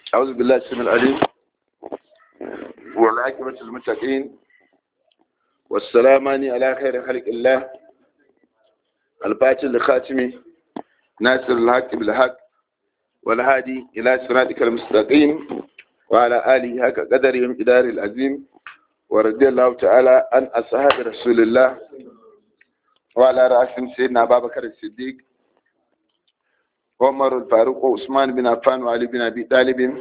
أعوذ بالله السميع العليم والعاقبة للمتقين والسلامان على خير خلق الله الفاتح لخاتمه ناصر الحق بالحق والهادي إلى صراطك المستقيم وعلى آله حق قدرهم إدار العظيم ورضي الله تعالى عن أصحاب رسول الله وعلى رأسهم سيدنا أبا بكر الصديق عمر الفاروق وعثمان بن عفان وعلي بن أبي طالب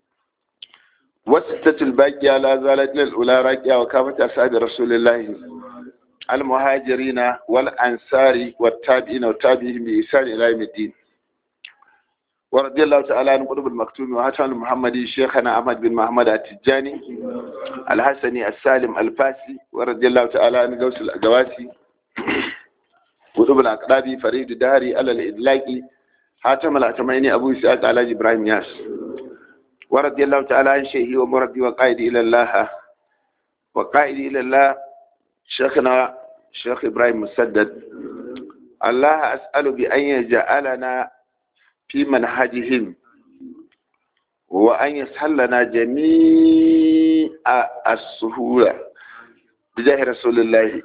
وستة الباقية لا زالت للأولى راقية وكافة أصحاب رسول الله المهاجرين والأنصار والتابعين والتابعين بإحسان إلى يوم الدين ورضي الله تعالى عن قطب المكتوم وهاتان المحمدي شيخنا أحمد بن محمد التجاني الحسني السالم الفاسي ورضي الله تعالى عن غوث الأجواسي قطب الأقرابي فريد الدهري على الإدلاقي حاتم الأتميني أبو إسحاق على إبراهيم ياس ورضي الله تعالى عن شيخي ومربي وقائدي إلى الله وقائدي إلى الله شيخنا شيخ إبراهيم مسدد الله أسأل بأن يجعلنا في منهجهم وأن يسهل لنا جميع السهولة بجاه رسول الله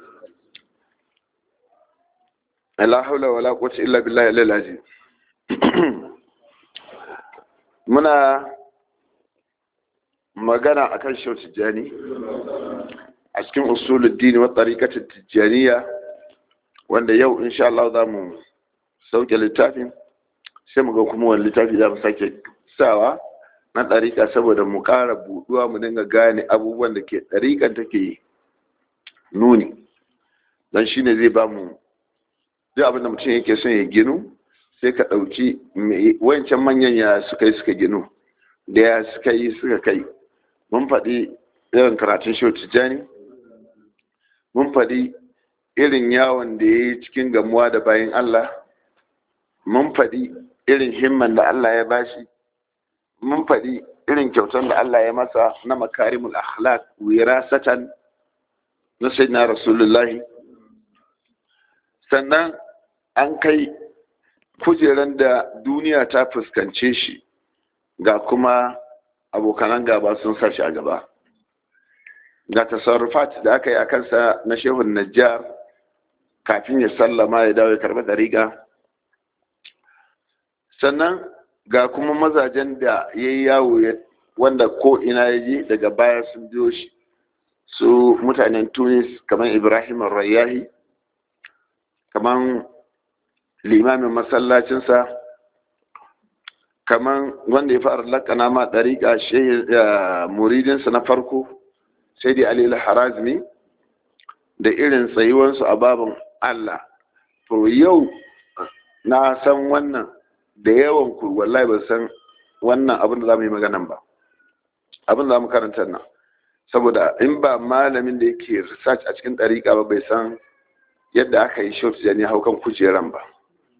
لا حول ولا قوة إلا بالله العظيم muna magana akan shau tijjani a cikin usulul dini wa tariqatul tijjaniya wanda yau insha Allah za mu sauke littafin sai mu ga kuma wani littafi za mu sake sawa na ɗariƙa saboda mu ƙara buɗuwa mu dinga gane abubuwan da ke ɗariƙan take nuni don shi ne zai ba mu duk abin da mutum yake son ya ginu sai ka ɗauki wancan manyan ya suka yi suka ginu da ya suka yi suka kai mun faɗi irin karatun shi tijjani mun faɗi irin yawon da ya yi cikin gamuwa da bayan Allah mun faɗi irin himman da Allah ya bashi mun faɗi irin kyautar da Allah ya masa na makarimul akhlaq wirasatan na sayyidina rasulullahi sannan an kai kujeran da duniya ta fuskance shi ga kuma abokanan gaba sun sa shi a gaba ga tasarrufat da aka yi a kansa na shehun najjar kafin ya sallama ya dawo ya karɓi dariƙa sannan ga kuma mazajen da ya yi yawo wanda ko ina ya je daga baya sun biyo shi su mutanen tunis kamar ibrahim rayahi kamar limamin masallacinsa kamar wanda ya fara lakana ma ɗariƙa muridinsa na farko sai dai alil harazmi da irin tsayuwansu a babin allah to yau na san wannan da yawan ku wallahi ba san wannan abin da za mu yi maganan ba abin da za mu karanta nan saboda in ba malamin da yake research a cikin ɗariƙa ba bai san yadda aka yi short jani haukan kujeran ba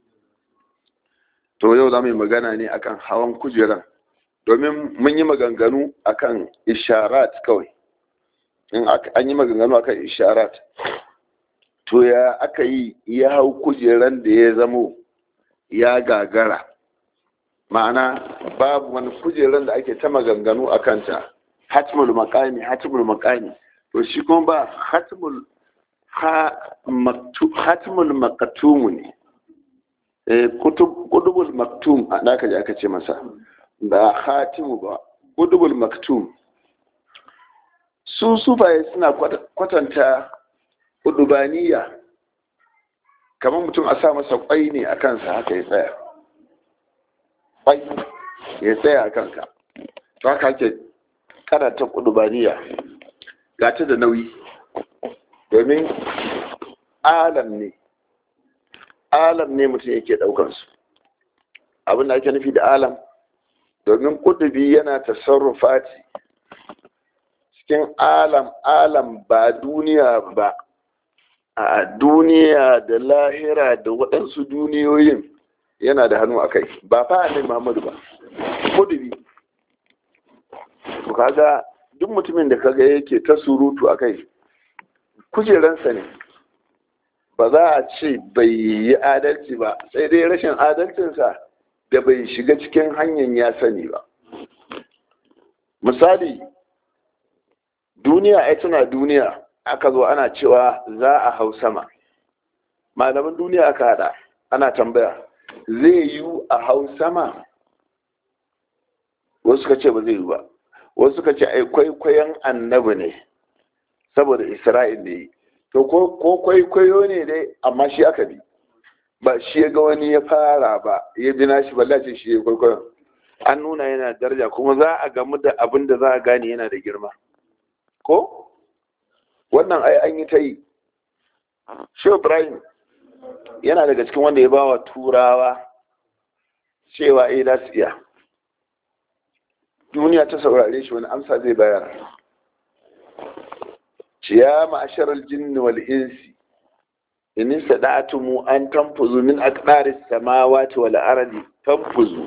to yau za mu yi magana ne akan hawan kujeran domin mun yi maganganu akan isharat kawai in an yi maganganu akan isharat to ya aka yi ya hau kujeran da ya zamo ya gagara ma'ana babu wani kujeran da ake ta maganganu a kanta hatimul makami hatimul makami to shi kuma ba hatimul hatimul makatumu ne kudubul maktum da aka ji aka ce masa ba hatimu ba kudubul maktum su sufaye suna kwatanta kudubaniya kamar mutum a sa masa kwai ne a kansa haka ya tsaya kwai ya tsaya a kanka to haka ake karanta kudubaniya ga ta da nauyi domin alam ne alam ne mutum yake daukansu abin da ake nufi da alam domin kudubi yana tasarrufati cikin alam alam ba duniya ba a duniya da lahira da waɗansu duniyoyin yana da hannu a kai ba fa annabi Muhammadu ba kudubi to kaga duk mutumin da kaga yake ta surutu a kai kujeransa ne ba za a ce bai yi adalci ba sai dai rashin adalcinsa da bai shiga cikin hanyar ya sani ba misali duniya ai tana duniya aka zo ana cewa za a hau sama malaman duniya aka hada ana tambaya zai yi a hau sama wasu suka ce ba zai yi ba wasu suka ce ai kwaikwayon annabi ne saboda isra'il ne to ko kwaikwayo ne dai amma shi aka bi ba shi ya ga wani ya fara ba ya bi nashi ba ce shi ya kwaikwayon an nuna yana daraja kuma za a gamu da abin da za a gane yana da girma ko wannan ai an yi ta yi shi ibrahim yana daga cikin wanda ya ba wa turawa cewa eh za su iya duniya ta saurare shi wani amsa zai bayar ya ma'ashar aljin wal insi in sada'atumu an tanfuzu min aqdaris samawati wal ardi tanfuzu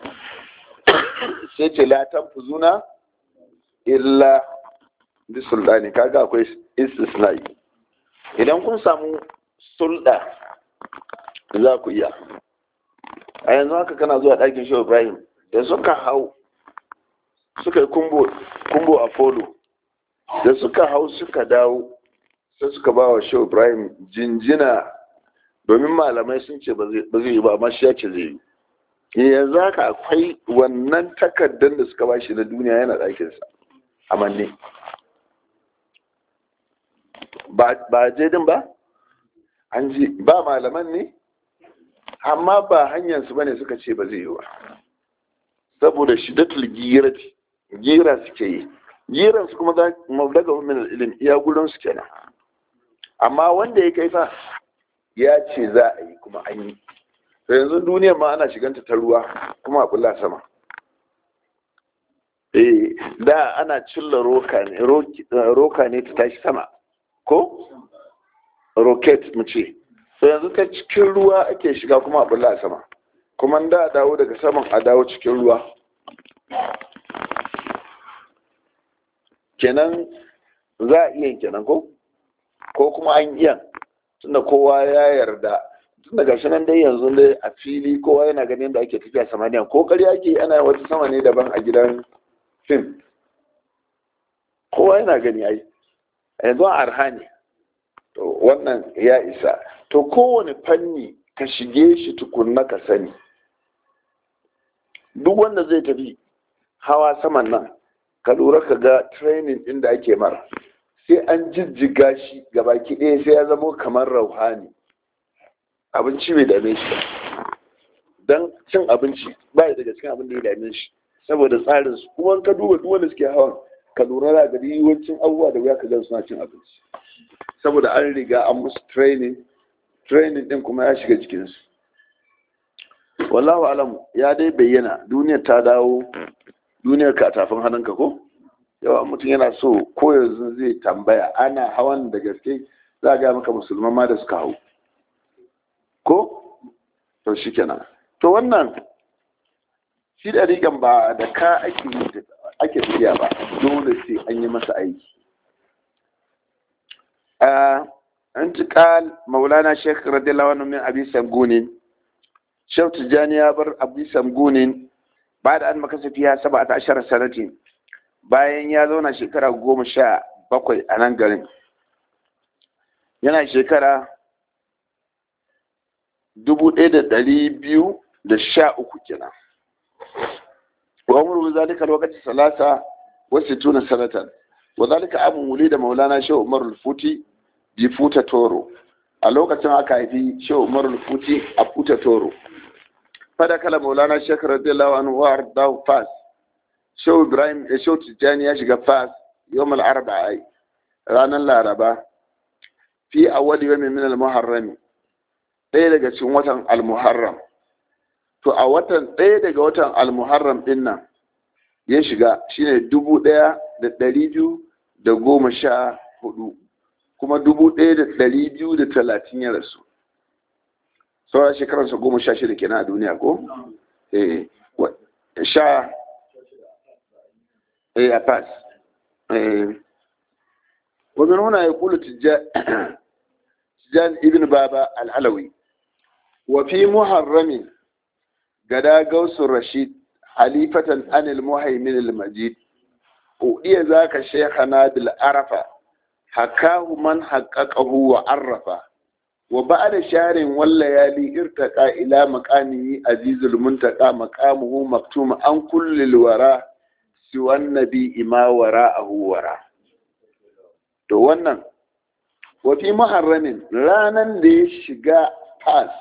sai ce la tanfuzuna illa bi sultani kaga akwai istisnai idan kun samu sulda za ku iya a yanzu haka kana zuwa ɗakin shehu ibrahim da suka hau suka yi kumbo a polo da suka hau suka dawo sai suka ba wa shehu ibrahim jinjina domin malamai sun ce ba zai yi ba amma shi ya ce zai yi yanzu haka akwai wannan takardar da suka ba shi na duniya yana ɗakinsa a manne ba jedin ba an ji ba malaman ne amma ba hanyarsu ba ne suka ce ba zai yi ba saboda shidatul girati gira suke yi giran su kuma daga min ilimi iya gurin su kenan amma wanda ya kai fa ya ce za a yi kuma an yi to yanzu duniyar ma ana shiganta ta ruwa kuma a bulla sama eh da ana cilla roka ne roka ne ta tashi sama ko rocket mu ce to yanzu ta cikin ruwa ake shiga kuma a bulla sama kuma da dawo daga saman a dawo cikin ruwa kenan za a iya kenan ko ko kuma an iya tunda kowa ya yarda tunda gashi nan dai yanzu dai a fili kowa yana ganin da ake tafiya samaniya ko ƙarya ake ana wata sama ne daban a gidan fim kowa yana gani ai yanzu a arha ne to wannan ya isa to kowane fanni ka shige shi tukunna ka sani duk wanda zai tafi hawa saman nan ka lura ka ga training din da ake mara sai an jijjiga shi gabaki ɗaya sai ya zamo kamar rauhani abinci bai dame shi don cin abinci ba ya daga cikin abin da ya dame shi saboda tsarin su kuma ka duba duk wanda suke hawan ka lura da gari yawancin abubuwa da wuya ka gan suna cin abinci saboda an riga an musu training training din kuma ya shiga jikinsu wallahu alamu ya dai bayyana duniyar ta dawo duniyar ka tafin hannunka ko yawa mutum yana so ko yanzu zai tambaya ana hawan da gaske za a gaya maka musulman ma da suka hau ko to shi kenan to wannan shi da rigan ba da ka ake ake tafiya ba dole sai an yi masa aiki an ci kal maulana shekh radiyallahu anhu min abi samgunin shau tijjani ya bar abi samgunin ba da an makasa fiya saba ta ashirar sanatin bayan ya zauna shekara goma sha bakwai a nan garin yana shekara dubu ɗaya da ɗari biyu da sha uku kenan wa umru zalika lokaci salasa wa sittuna sanatan wa zalika amun wuli da maulana shehu umar futi bi futa toro a lokacin aka haifi shehu umar futi a futa toro fada kala maulana shekar radiyallahu anhu wa ardahu fas shehu ibrahim da shehu tijjani ya shiga fas yawmal arba'a ranar laraba fi awwali yawmin min al-muharram ɗaya daga cikin watan al-muharram to a watan ɗaya daga watan al-muharram din nan ya shiga shine dubu ɗaya da ɗari biyu da goma sha hudu kuma dubu ɗaya da ɗari biyu da talatin ya rasu saura shekararsa goma sha shida kenan a duniya ko? eh sha eh a pass eh wani nuna ya kula tijjan ibn baba al'alawi wa fi muharramin gada gausun rashid halifatan anil muhaimin al-majid udiya zaka shaykhana bil arafa hakahu man haqqaqahu wa arrafa wa ba'da sharin wallayali irtaqa ila maqamihi azizul muntaqa maqamuhu maktum an kulli wara siwan nabi ima wara'ahu wara to wannan wa fi muharramin ranan da ya shiga fas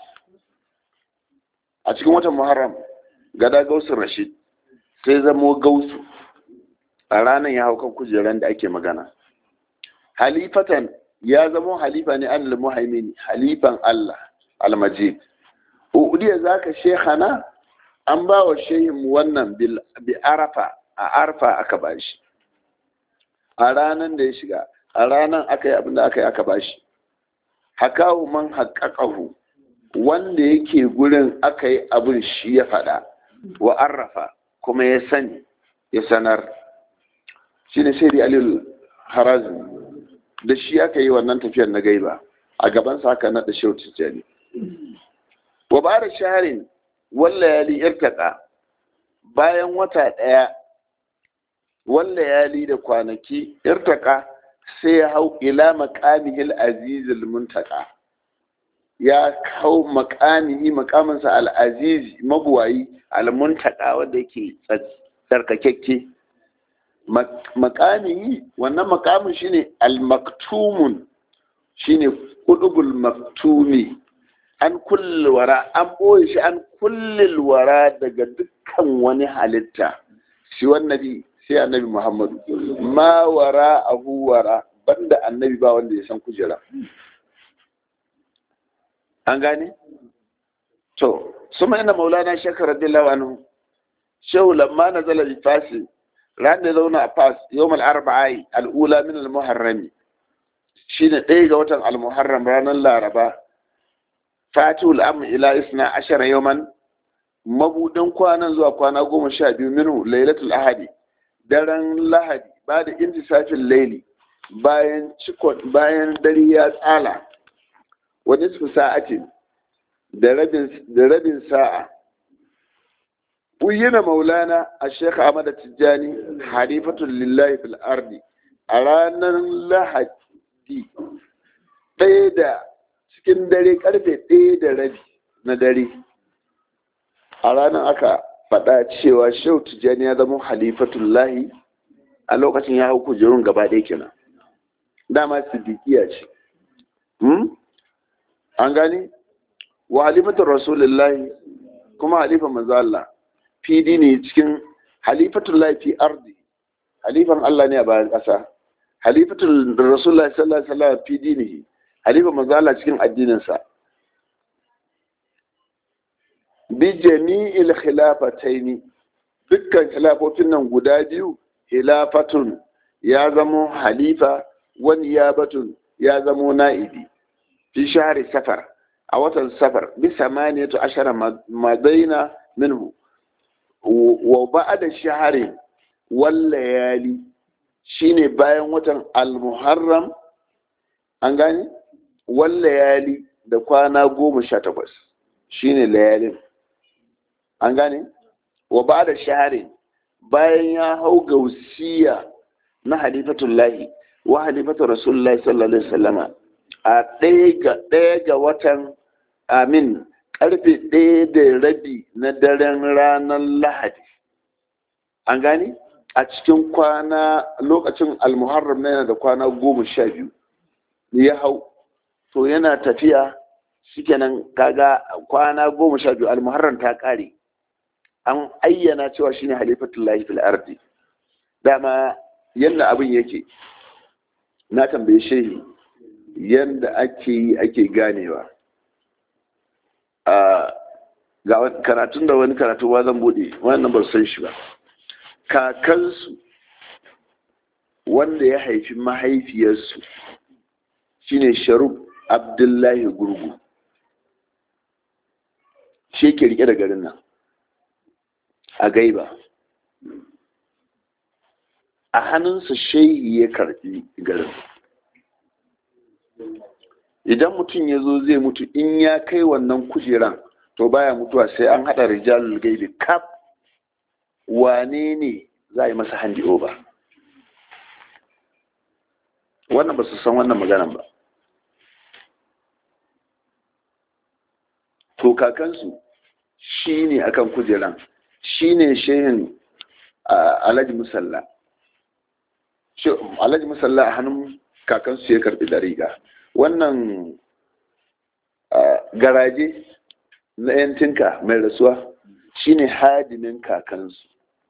a cikin watan muharram gada gausu rashid sai zamo gausu a ranar ya hau kan kujeran da ake magana halifatan ya zamo halifa ne an muhaimin halifan Allah almajid udiya zaka shehana an ba wa shehin wannan bi arafa a arfa aka bashi a ranar da ya shiga a ranar aka yi abin da aka yi aka bashi hakahu man haƙaƙahu wanda yake gurin aka yi abin shi ya faɗa wa arrafa kuma ya sani ya sanar shi ne sai alil harazin da shi aka yi wannan tafiyar na gaiba a gaban sa aka naɗa shehu tijjani wa ba da shaharin walla yali irtaka bayan wata ɗaya walla yali da kwanaki irtaka sai ya hau ila makamihil azizul muntaka ya hau makamihi makaminsa al'azizi mabuwayi al-muntaka wanda yake tsarkakekke makamihi wannan makamin shine al-maktumun shine kudubul maktumi an wara an boye shi an kullil wara daga dukkan wani halitta shi wannabi sai annabi muhammadu ma wara ahu wara banda annabi ba wanda ya san kujera an gane to suma ina maulana shakar radiyallahu anhu shehu lamma nazala bi fasi ran da zauna a fas yawmal arba'i al'ula min al-muharrami shine ɗaya ga watan al-muharram ranar laraba fatul am ila isna ashara yawman mabudin kwanan zuwa kwana goma sha biyu minhu lailatul ahadi daren lahadi ba da intisafin laili bayan cikon bayan dare ya tsala wa nisfu sa'atin da rabin sa'a Uyyana maulana a Sheikh Ahmad Tijjani halifatul lillahi fil ardi a ranar Lahadi ɗaya da cikin dare karfe ɗaya da rabi na dare a ranar aka faɗa cewa Sheikh Tijjani ya zama halifatul lahi a lokacin ya hau kujerun gaba ɗaya kenan dama siddiqiya ce an gani wa halifatul rasulullahi kuma halifan manzo Allah fidi ne cikin halifatul fi ardi halifan Allah ne a bayan ƙasa halifatul rasulullah sallallahu alaihi wasallam fidi ne halifan manzo Allah cikin addinin sa bi jami'il khilafataini dukkan khilafofin nan guda biyu khilafatun ya zamo halifa wani ya batun ya zamo na'ibi fi shahari safar a watan safar bi samaniyatu ashara madaina minhu wa ba'da shaharin wal layali shine bayan watan al-muharram an gane wal layali da kwana goma sha takwas shine layalin an gane wa ba'da shaharin bayan ya hau gausiya na halifatullahi wa halifatu rasulullahi sallallahu alaihi wasallama a ɗaya ga watan amin karfe ɗaya da rabi na daren ranar lahadi an gani a cikin kwana lokacin almuharram na yana da kwana goma sha biyu ya hau to yana tafiya shikenan kaga kwana goma sha biyu almuharram ta ƙare an ayyana cewa shine halifatullahi fil ardi dama yadda abin yake na tambaye shehi yadda ake yi ake ganewa ga karatun da wani karatu ba zan bude wannan ba san shi ba kakansu wanda ya haifi mahaifiyarsu shine sharuf abdullahi gurgu shi ke rike da garin nan a gaiba a hannunsa shehi ya karbi garin idan mutum ya zo zai mutu in ya kai wannan kujeran to baya mutuwa sai an haɗa rijalul gaibi kaf wane ne za a yi masa handi over wannan ba su san wannan maganan ba to kakansu shi ne akan kujeran shi ne shehin alhaji musalla alhaji musalla a hannun kakansu ya karbi dariga wannan garaje na yantinka mai rasuwa shi ne hadimin kakansu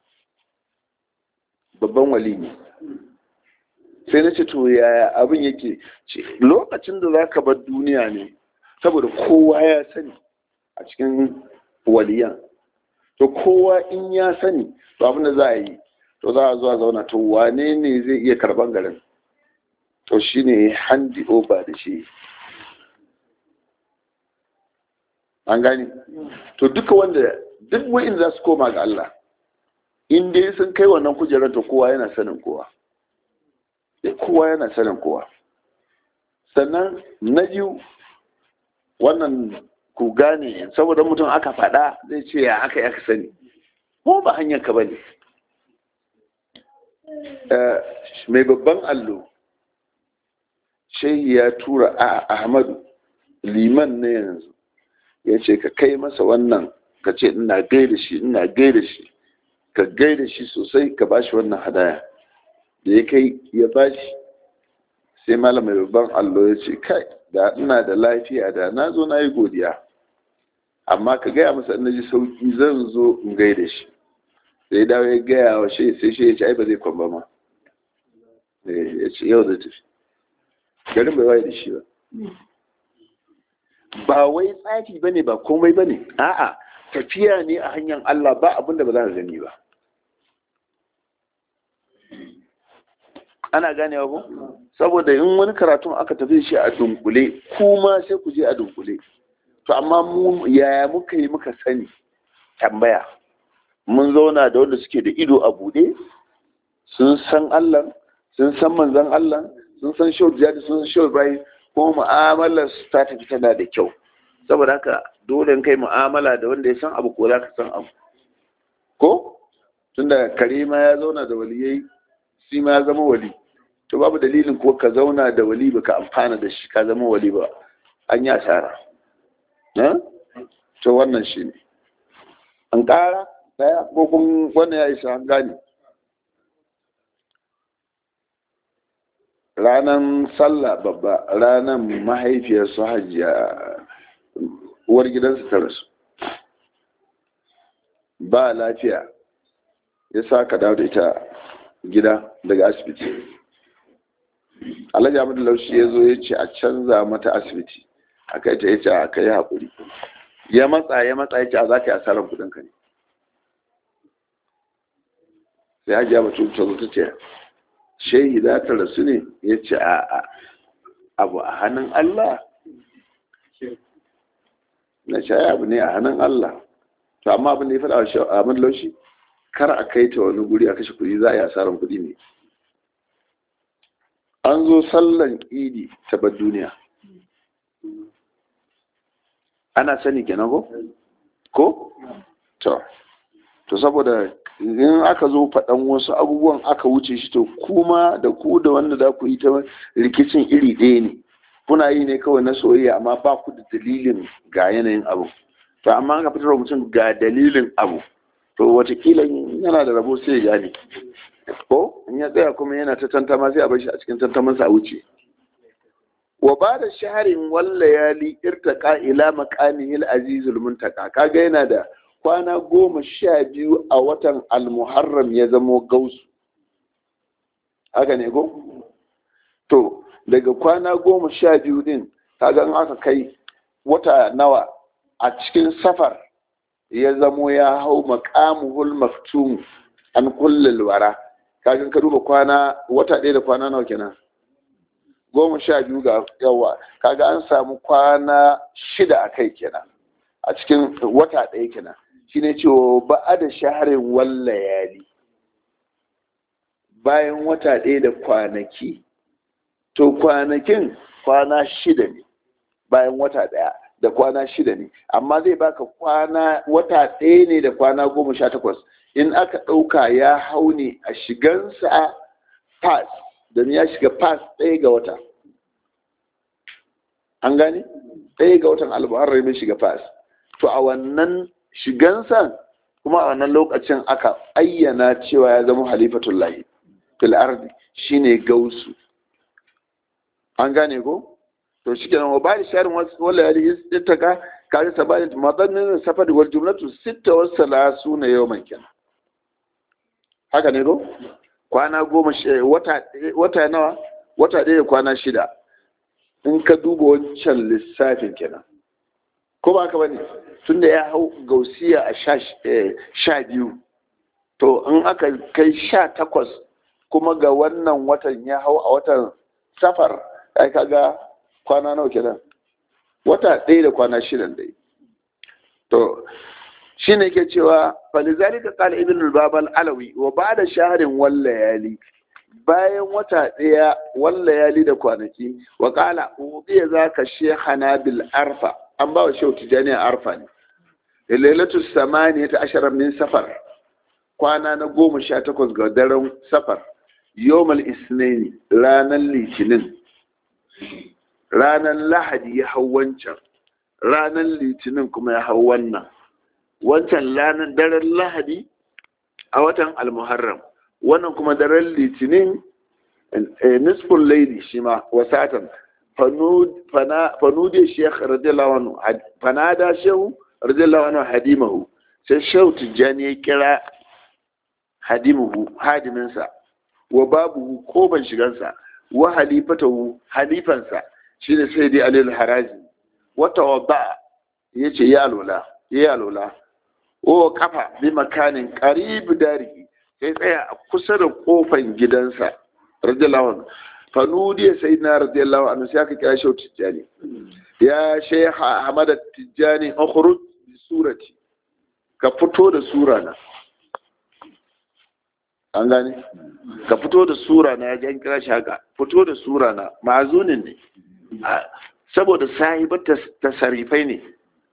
babban wali ne sai na ce to yaya abin yake lokacin da za ka bar duniya ne saboda kowa ya sani a cikin waliyan to kowa in ya sani to abin da za a yi to za a zuwa zauna to wane ne zai iya karban garin to shi ne handi over da shi an gani to duka wanda duk wa'in za su koma ga Allah in dai sun kai wannan kujerar to kowa yana sanin kowa kowa yana sanin kowa sannan na biyu wannan ku gane saboda mutum aka faɗa zai ce ya aka aka sani ko ba hanyar ka bane mai babban allo shehi ya tura a ahmadu liman na yanzu ya ce ka kai masa wannan ka ce ina gaida shi ina gaida shi ka gaida shi sosai ka bashi wannan hadaya da ya kai ya bashi sai malam mai babban allo ya ce kai da ina da lafiya da na zo na yi godiya amma ka gaya masa in ji sauki zan zo in gaida shi sai dawo ya gaya wa shi sai shi ya ce ai ba zai kwamba ma ya ce yau da tafi garin bai waye da shi ba ba wai tsafi ba ne ba komai ba ne a'a tafiya ne a hanyar Allah ba abin da ba za ka gani ba ana ganewa ko saboda in wani karatun aka tafi shi a dunkule kuma sai ku je a dunkule to amma mu yaya muka yi muka sani tambaya mun zauna da wanda suke da ido a bude sun san Allah sun san manzon Allah sun san shau jihadi sun san shau ibrahim ko mu'amalar su ta tafi tana da kyau saboda haka dole kai mu'amala da wanda ya san abu ko za ka san abu ko tunda karima ya zauna da waliyai shi ma ya zama wali to babu dalilin ko ka zauna da wali ba ka amfana da shi ka zama wali ba an yi asara to wannan shi ne an ƙara daya ko kun wannan ya isa an gane ranar sallah babba ranar mahaifiyar su hajiya uwar gidansu ta rasu ba lafiya ya sa ka dawo da ita gida daga asibiti alhaji amadu laushi ya zo ya ce a canza mata asibiti a kai ta ya ce a kai haƙuri ya matsa ya matsa ya ce a za ka yi asarar kudinka ne sai hajiya mutum ta zo ta ce shehi za ta rasu ne ya ce a abu a hannun allah na ce abu ne a hannun allah to amma abin da ya faɗa a amadu laushi kar a kai ta wani guri a kashe kuɗi za a yi asarar kuɗi ne an zo sallan idi ta bar duniya ana sani kenan ko ko to to saboda in aka zo faɗan wasu abubuwan aka wuce shi to kuma da ku da wanda za ku yi ta rikicin iri ɗaya ne kuna yi ne kawai na soyayya amma ba ku da dalilin ga yanayin abu to amma aka fitar mutum ga dalilin abu to watakila yana da rabo sai ya gane ko in ya tsaya kuma yana ta tantama sai a bar shi a cikin tantamansa a wuce wa ba da shaharin wallayali irtaka ila maqamihil azizul muntaka kaga yana da kwana goma sha biyu a watan almuharram ya zamo gausu haka ne ko to daga kwana goma sha biyu din kaga in aka kai wata nawa a cikin safar ya zamo ya hau maqamuhul maktum an kullal wara kaga ka duba kwana wata ɗaya da kwana nawa kenan goma sha biyu ga yawa kaga an samu kwana shida a kai kenan a cikin wata ɗaya kenan shine cewa ba a da shaharin wallayali bayan wata ɗaya da kwanaki to kwanakin kwana shida ne bayan wata ɗaya da kwana shida ne amma zai baka kwana wata ɗaya ne da kwana goma sha takwas in aka ɗauka ya hau ne a shigansa pass domin ya shiga fas ɗaya ga wata an gane ɗaya ga watan almuharram ya shiga fas to a wannan shigansa kuma a wannan lokacin aka ayyana cewa ya zama halifatullahi fil ardi shine gausu an gane ko to shi kenan wa bari sharin wala yali ittaka kaji sabani madannin safari wal jumlatu sitta wa salasuna yawman kenan haka ne ko kwana goma wata wata nawa wata ɗaya kwana shida in ka duba wancan lissafin kenan ko ba ka bane tunda ya hau gausiya a sha biyu to in aka kai sha takwas kuma ga wannan watan ya hau a watan safar ai kaga kwana nawa kenan wata ɗaya da kwana shidan dai to shi ne ke cewa falizalika qala ibn al-babal alawi wa ba'da shahrin wal layali bayan wata ɗaya wal layali da kwanaki wa qala ubiya zaka shehana bil arfa an ba wa shehu tijani arfa ne lailatu samaniyata ashara min safar kwana na goma sha takwas ga daren safar yawmal isnaini ranar litinin ranar lahadi ya hau wancan ranar litinin kuma ya hau wannan wancan ranar daren lahadi a watan almuharram wannan kuma daren litinin nisfun laili shi ma wasatan fanude shekh radiyallahu anhu fanada shehu radiyallahu anhu hadimahu sai shehu tijjani ya kira hadimuhu hadiminsa wa babu ko ban shigansa wa halifatahu halifansa shine sai dai alil haraji wata wadda ya ce ya alola ya alola o kafa bi makanin qarib dari sai tsaya a kusa da kofan gidansa radiyallahu anhu fanudi sai na radiyallahu anhu sai aka kira shi tijjani ya shaykh ahmad tijjani ukhruj bi surati ka fito da sura na an gane ka fito da sura na ya kira shi haka fito da sura na ma'azunin ne saboda sahibar tasarifai ne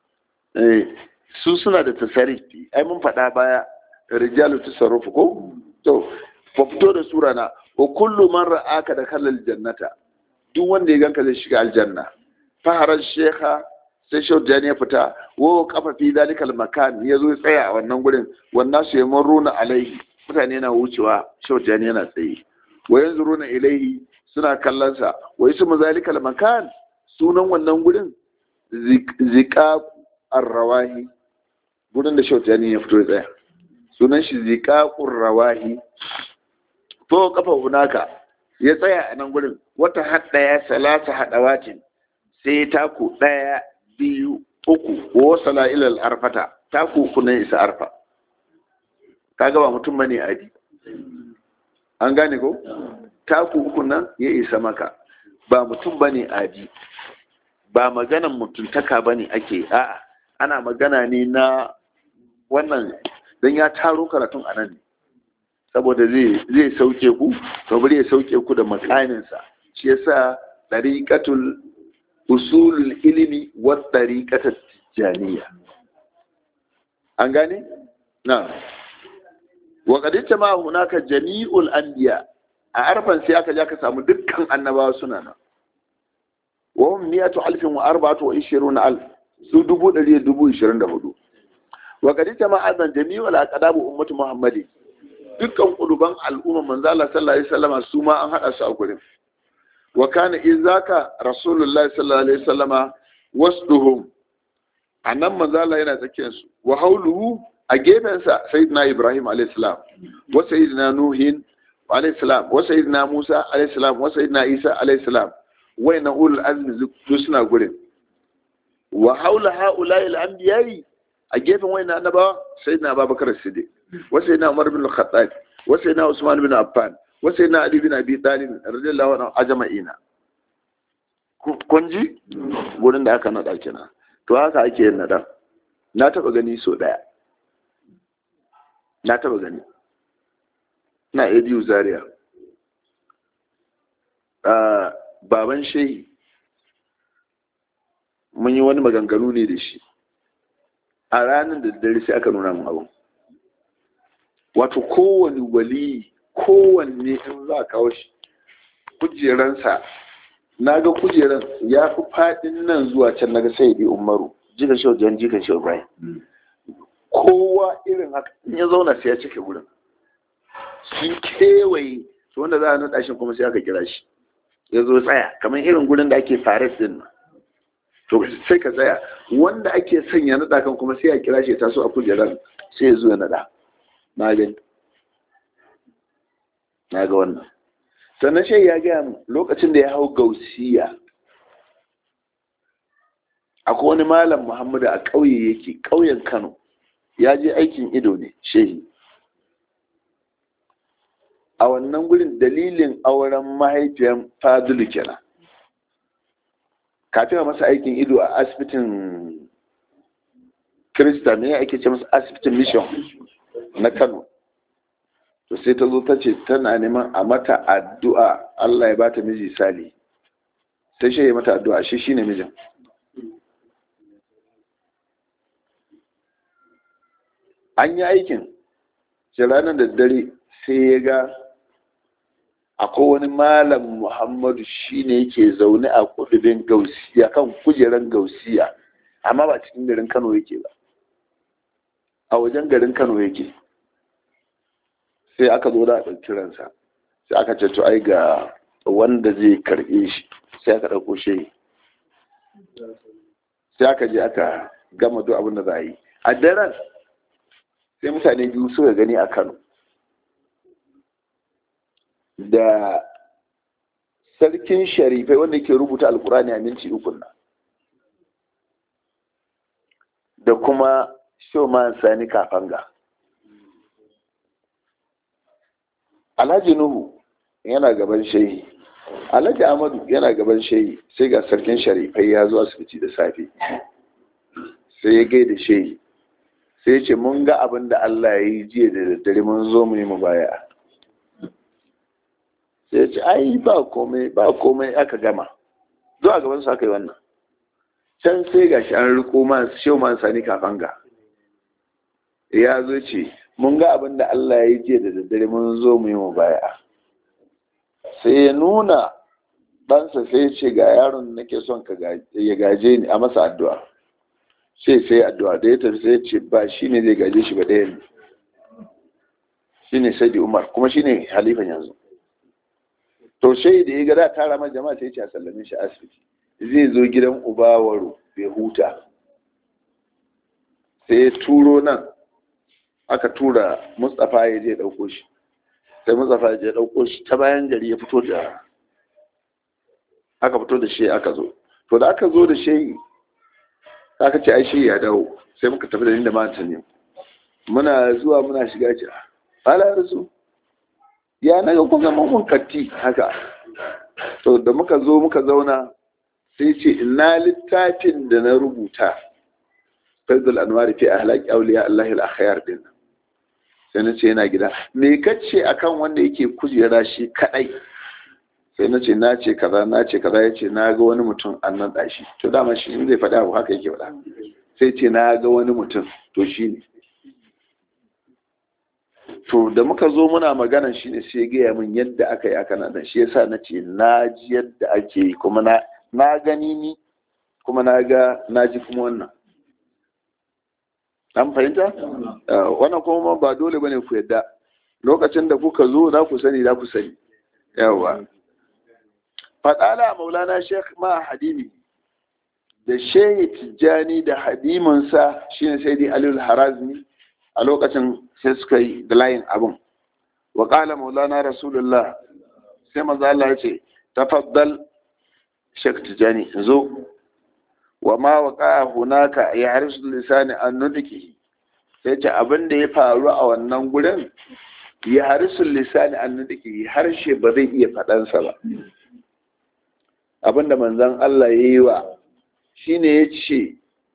su suna da tasarifi ai mun faɗa baya rijalu tasarrufu ko to fa fito da sura na wa kullu man ra'aka da kallal jannata duk wanda ya ganka zai shiga aljanna faharar shekha sai shau ya fita wa kafa fi dalikal makan ya zo tsaya a wannan gurin wannan su yaman runa alaihi mutane na wucewa shau yana tsaye wa yanzu runa ilaihi suna kallonsa wa ismu zalikal makan sunan wannan gurin zika arrawahi gurin da shautani ya fito tsaya sunan shi zika rawahi to kafa hunaka ya tsaya a nan gurin wata hadda ya salasa hadawacin sai taku daya biyu uku wa sala ila arfata taku uku ne isa arfa kaga ba mutum bane adi an gane ko taku uku nan ya isa maka ba mutum ba ne adi ba maganan mutuntaka ba ne ake a'a ana magana ne na wannan don ya taro karatun a nan saboda zai sauke ku saboda ya sauke ku da makaninsa shi yasa ɗariƙatul usulul ilimi wa ɗariƙatar tijjaniya an gane? na wa kadita ma hunaka jami'ul anbiya a arfan sai aka ja ka samu dukkan annabawa suna nan wa hum miyatu alfin wa arba'atu wa ishiruna alf su dubu ɗari da dubu ishirin da hudu wa kadita ma azan jami'ul aqdabu ummatu muhammadi dukkan kuduban al'umma manzo Allah sallallahu alaihi wasallam su ma an hada su a gurin wa kana izaka rasulullahi sallallahu alaihi wasallama wasduhum annan manzo Allah yana tsakiyar su wa hauluhu a gefensa sayyidina ibrahim alaihi salam wa sayyidina nuhin alaihi salam wa sayyidina musa alaihi salam wa sayyidina isa alaihi salam wa na ulul azmi duk suna gurin wa haula haula'i al-anbiya'i a gefen wayan annabawa sayyidina abubakar siddiq wa sayyidina umar bin al-khattab wa sayyidina usman bin affan wa sayyidina ali bin abi talib radiyallahu anhu ajma'ina kun ji gurin da aka nada kenan to haka ake yin nada na taba gani so daya na taba gani na ediyu zaria baban shehi mun yi wani maganganu ne da shi a ranar da dare sai aka nuna mun abu wato kowane wali kowanne in za a kawo shi kujeransa na ga kujeran ya fi faɗin nan zuwa can na ga sai bi umaru jikan shi wajen jikan shi ibrahim kowa irin haka in ya zauna sai ya cike wurin sun kewaye to wanda za a naɗa shi kuma sai aka kira shi ya zo tsaya kamar irin gurin da ake fares din nan to sai ka tsaya wanda ake sanya naɗa kan kuma sai a kira shi ya taso a kujeran sai ya zo ya naɗa na gani na ga wannan sannan shi ya gaya mu lokacin da ya hau gausiya akwai wani malam muhammadu a ƙauye yake ƙauyen kano ya je aikin ido ne shehi a wannan gurin dalilin auren mahaifiyar fadulu kenan kafin a masa aikin ido a asibitin kirista ne ake ce masa asibitin mission na kano to sai ta zo ta ce tana neman a mata addu'a Allah ya ba ta miji sali sai shi ya mata addu'a shi shine mijin an yi aikin shi ranar da dare sai ya ga akwai wani malam muhammadu shine yake zaune a kudubin gausiya kan kujeran gausiya amma ba cikin garin kano yake ba a wajen garin kano yake sai aka zo da a ɗauki ransa sai aka ce to ai ga wanda zai karɓe shi sai aka ɗauko shi sai aka je aka gama duk abin da za a yi a daren sai mutane biyu suka gani a kano da sarkin sharifai wanda ke rubuta alkurani a minti uku nan da kuma shoman sani kafanga alhaji nuhu yana gaban shehi alhaji amadu yana gaban shehi sai ga sarkin sharifai ya zo asibiti da safe sai ya gaida shehi sai ya ce mun ga abin da allah ya yi jiya da daddare mun zo mu yi mu baya sai ya ce ai ba komai ba komai aka gama zo a gaban su aka yi wannan can sai ga shi an riko man shehu man sani kafanga ya zo ce mun ga abin da Allah ya yi jiya da daddare mun zo mu yi mu baya sai ya nuna ɗansa sai ya ce ga yaron nake son ka ya gaje ni a masa addu'a sai sai addu'a da ya tafi sai ya ce ba shi ne zai gaje shi ba ɗaya ne shi ne sai umar kuma shi ne halifan yanzu to shai da ya ga da tara ma jama'a sai ya ce a sallame shi asibiti zai zo gidan ubawaro bai huta sai ya turo nan aka tura mustapha ya je ɗauko shi sai mustapha ya je ɗauko shi ta bayan gari ya fito da aka fito da shi aka zo to da aka zo da shi aka ce ai shi ya dawo sai muka tafi da inda mata ne muna zuwa muna shiga ce ala rasu ya naga kun zama mun katti haka to da muka zo muka zauna sai ce ina littafin da na rubuta faidul anwari fi ahlaki awliya Allah al-akhyar din sai na ce yana gida me kace akan wanda yake kujera shi kadai sai na ce na ce kaza na ce kaza ya ce na ga wani mutum an nan dashi to dama shi in zai faɗa abu haka yake faɗa sai ce na ga wani mutum to shi ne to da muka zo muna maganan shi ne sai gaya min yadda aka yi aka nan shi yasa na ce na ji yadda ake yi kuma na na gani ni kuma na ga na ji kuma wannan an fahimta wannan kuma ba dole bane ku yadda lokacin da kuka zo za ku sani za ku sani yawa fadala maulana sheikh ma hadimi da shehi tijjani da hadiminsa shine sai dai alil harazmi a lokacin sai suka yi da layin abin wa qala maulana rasulullah sai maza Allah ya ce tafaddal sheikh tijjani zo wa ma waqa hunaka ya harisu lisani an nutiki sai ce abin da ya faru a wannan gurin ya harisu lisani an nutiki harshe ba zai iya faɗansa ba abin da manzon Allah ya yi wa shine ya ce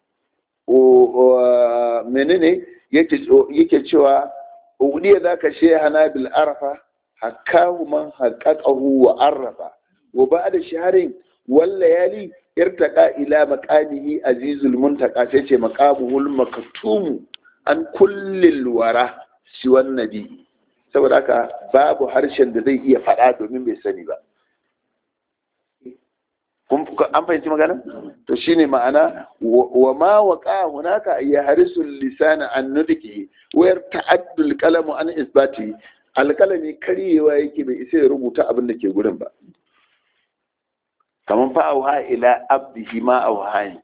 menene yake cewa udiya zaka shehana bil arfa hakahu man haqqaqahu wa arrafa wa ba'da shaharin wal layali irtaqa ila maqamihi azizul muntaka sai ce maqamuhul maktum an kullil wara shi nabi saboda haka babu harshen da zai iya faɗa domin bai sani ba an fahimci magana to shine ma'ana wa ma waqa hunaka ya harisul lisana an nudki wayar ta'addul qalamu an isbati alkalami karyewa yake bai isa ya rubuta abin da ke gurin ba kaman fa auha ila abdihi ma auhani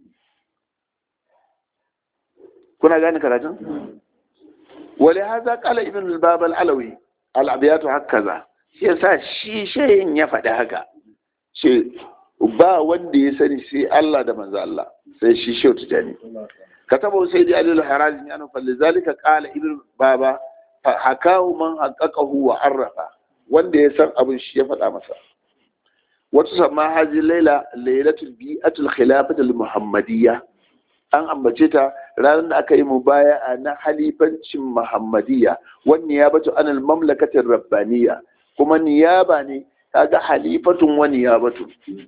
kuna gane karatun wale haza kala ibn al-bab al-alawi al-abiyatu hakaza shi yasa shi shayin ya faɗi haka ce ba wanda ya sani sai Allah da manzo Allah sai shi shehu tijani kataba sai da alil harazim yana fa lizalika qala ibn baba hakahu man haqqaqahu wa arrafa wanda ya san abin shi ya faɗa masa wata sama haji laila lailatul bi'atul khilafatul muhammadiyya an ambace ta ranar da aka yi mubaya'a na halifancin muhammadiyya wani niyabatu anil mamlakatin rabbaniya kuma niyaba ne kaga halifatun wa niyabatu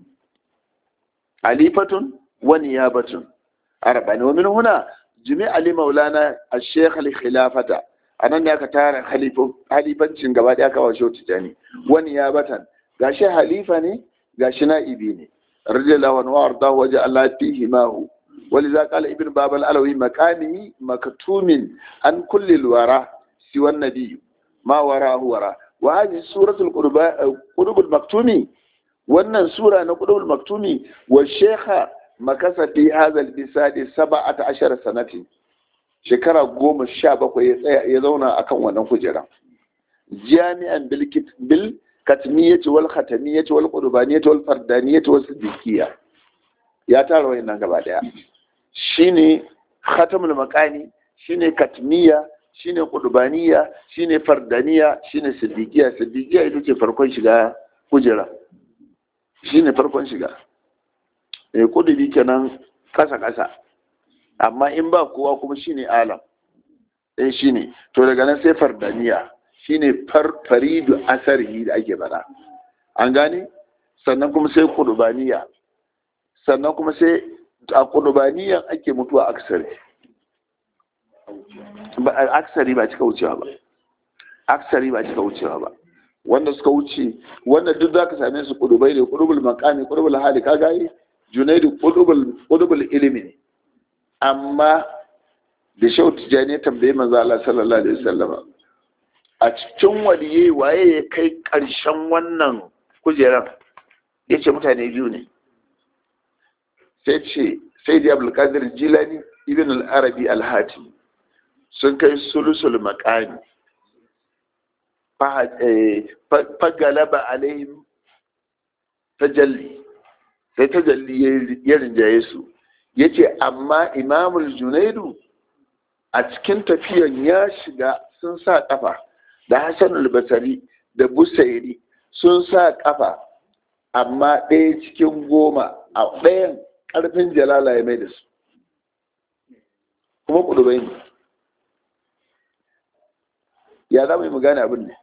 halifatun wa niyabatun arbani wa min huna jami'a li maulana ash-shaykh al-khilafata anan ne aka tara halifancin gaba da aka washe tijani wa niyabatan gashi halifa ne gashi na'ibi ne radiyallahu anhu wa ardahu wa ja'ala fihi ma hu ولذا قال ابن باب الألوي مكانه مكتوم عن كل الورى سوى النبي ما وراه وراه وهذه سورة القلوب المكتومي وأن سورة القلوب المكتومي والشيخ مكث في هذا البساد سبعة عشر سنة shekara goma sha bakwai ya zauna akan wannan kujera jami'an bil katmiyyati wal khatamiyyati wal qurbaniyati wal fardaniyyati wal siddiqiyya ya tara wayannan gaba daya shine khatamul maqani shine katmiya shine qudbaniya shine fardaniya shine siddiqiya siddiqiya ita ce farkon shiga kujera shine farkon shiga eh kudubi kenan kasa kasa amma in ba kowa kuma shine alam eh shine to daga nan sai fardaniya shine faridu asari da ake bada an gane sannan kuma sai qudbaniya sannan kuma sai a kudubaniyan ake mutuwa aksari ba aksari ba cika wucewa ba aksari ba cika wucewa ba wanda suka wuce wanda duk za ka same su kudubai ne kudubul makami kudubul hali ka gaye junaidu kudubul ilimi ne amma da shau tijjani ya tambaye manzo Allah sallallahu alaihi wasallama a cikin waliye waye ya kai karshen wannan kujeran yace mutane biyu ne sai ce sai da abulkadir jilani ibn al-arabi al-hatim sun kai sulusul makani fagalaba alaihim tajalli sai tajalli ya rinjaye su ya ce amma imamul junaidu a cikin tafiyan ya shiga sun sa kafa da hassan al-basari da busairi sun sa kafa amma ɗaya cikin goma a ɗayan ƙarfin jalala ya mai da su kuma ƙudubai ne ya za mu yi gane abin ne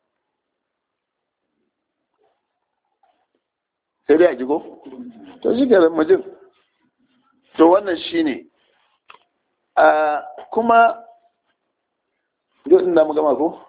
sai dai a jigo to shi ke majin to wannan shi ne kuma yau inda mu gama ko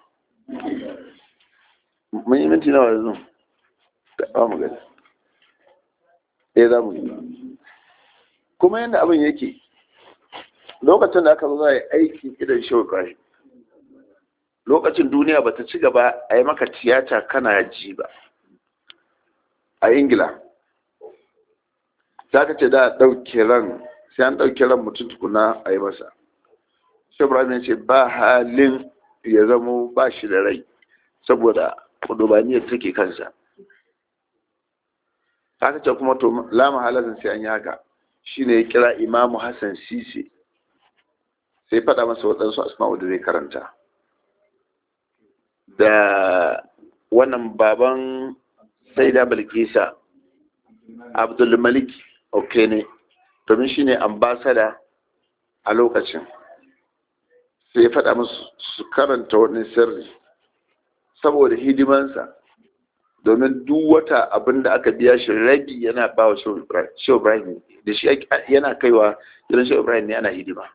mun yi minti nawa yanzu ba mu gani eh za mu yi kuma yadda abin yake lokacin da aka zo za a yi aikin idan shauƙa lokacin duniya ba ta ci gaba a yi maka tiyata kana ji ba a ingila za ka ce da ɗauke ran sai an ɗauke ran mutum tukuna a yi masa shabrahim ya ce ba halin ya zamo ba shi da rai saboda kudubaniyar take kansa haka ce kuma to lama halatin sai an yi haka shi ne ya kira imamu hassan sisi sai faɗa masa waɗansu asma'u da zai karanta da wannan baban sai da bilkisa abdulmalik ok ne domin shi ne ambasada a lokacin sai ya faɗa musu su karanta wani sirri saboda hidimansa domin duk wata abin da aka biya shi rabi yana ba wa shehu ibrahim da shi yana kaiwa gidan shehu ibrahim ne ana hidima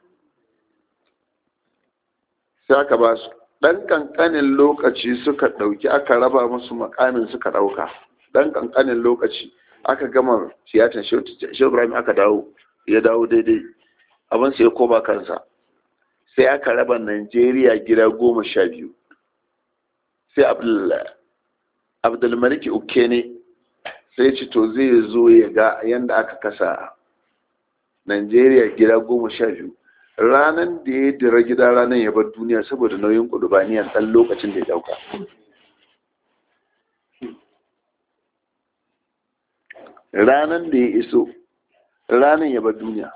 sai aka ba su ɗan ƙanƙanin lokaci suka ɗauki aka raba musu makamin suka ɗauka ɗan ƙanƙanin lokaci aka gama tiyatar shehu ibrahim aka dawo ya dawo daidai abin sai ya koma kansa sai aka raba najeriya gida goma sha biyu sai abdulmaliki uke ne sai ce to zai zo ya ga yadda aka kasa najeriya gida goma sha biyu ranar da ya dira gida ranar ya bar duniya saboda nauyin kudubaniyar ɗan lokacin da ya dauka ranar da ya iso ranar ya bar duniya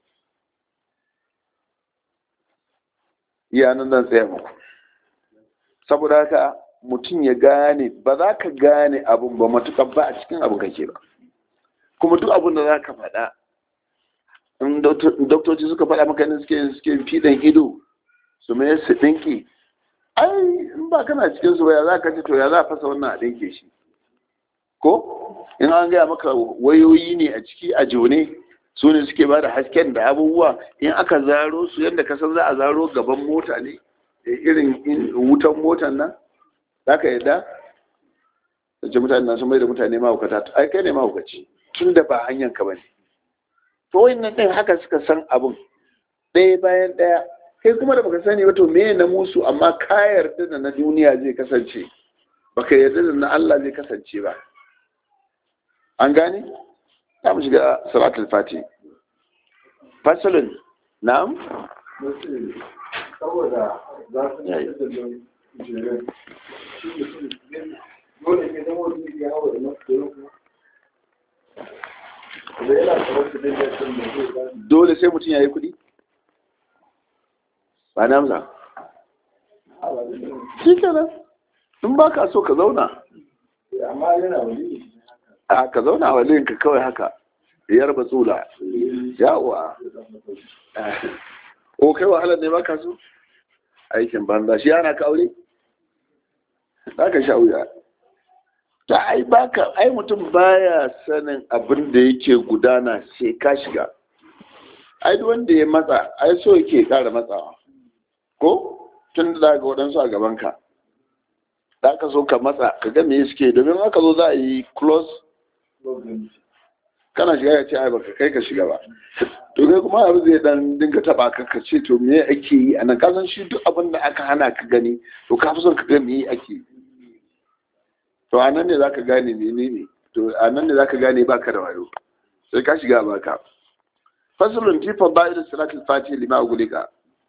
yanar zan tsaya muku saboda haka mutum ya gane ba za ka gane abun ba matukan ba a cikin abin kake ba kuma duk abin da za ka faɗa in doktoci suka faɗa maka ne suke suke fiɗan ido su mai su ɗinki ai in ba kana cikin su ya za ka ce to ya za a fasa wannan a ɗinke shi ko in an gaya maka wayoyi ne a ciki a jone su ne suke ba da hasken da abubuwa in aka zaro su yadda ka san za a zaro gaban mota ne irin wutan motan nan za ka yadda da ce mutane na sun mai da mutane mahaukata ai kai ne mahaukaci tun da ba hanyar ka bane to wayannan ɗin haka suka san abun ɗaya bayan ɗaya kai kuma da baka sani ba to me na musu amma ka yarda da na duniya zai kasance baka yarda da na Allah zai kasance ba an gane za mu shiga salatul fati fasalin na'am saboda za su yi da jirin dole ne zama wani ya hawa da masu da yana kamar su dinga sun da zai ba dole sai mutum ya yi kuɗi ba na amsa shi kenan in ba ka so ka zauna amma yana wani a ka zauna wa ka kawai haka yar batsula yawa o kai wahalar ne ba ka so aikin banza shi yana ka aure za ka sha wuya ta ai baka ai mutum baya sanin abin da yake gudana sai ka shiga ai duk wanda ya matsa ai so yake kara matsawa ko tun da ga waɗansu a gaban ka za ka so ka matsa ka ga me suke domin aka zo za a yi close kana shiga ya ce ai baka kai ka shiga ba to kai kuma abu zai dan dinga taba ka ka ce to me ake yi a nan kasan shi duk abin da aka hana ka gani to ka fi son ka ga me ake yi to a nan ne za ka gane menene to a nan ne za ka gane baka da wayo sai ka shiga baka fasalun tifan ba'ir salatul fati lima gulika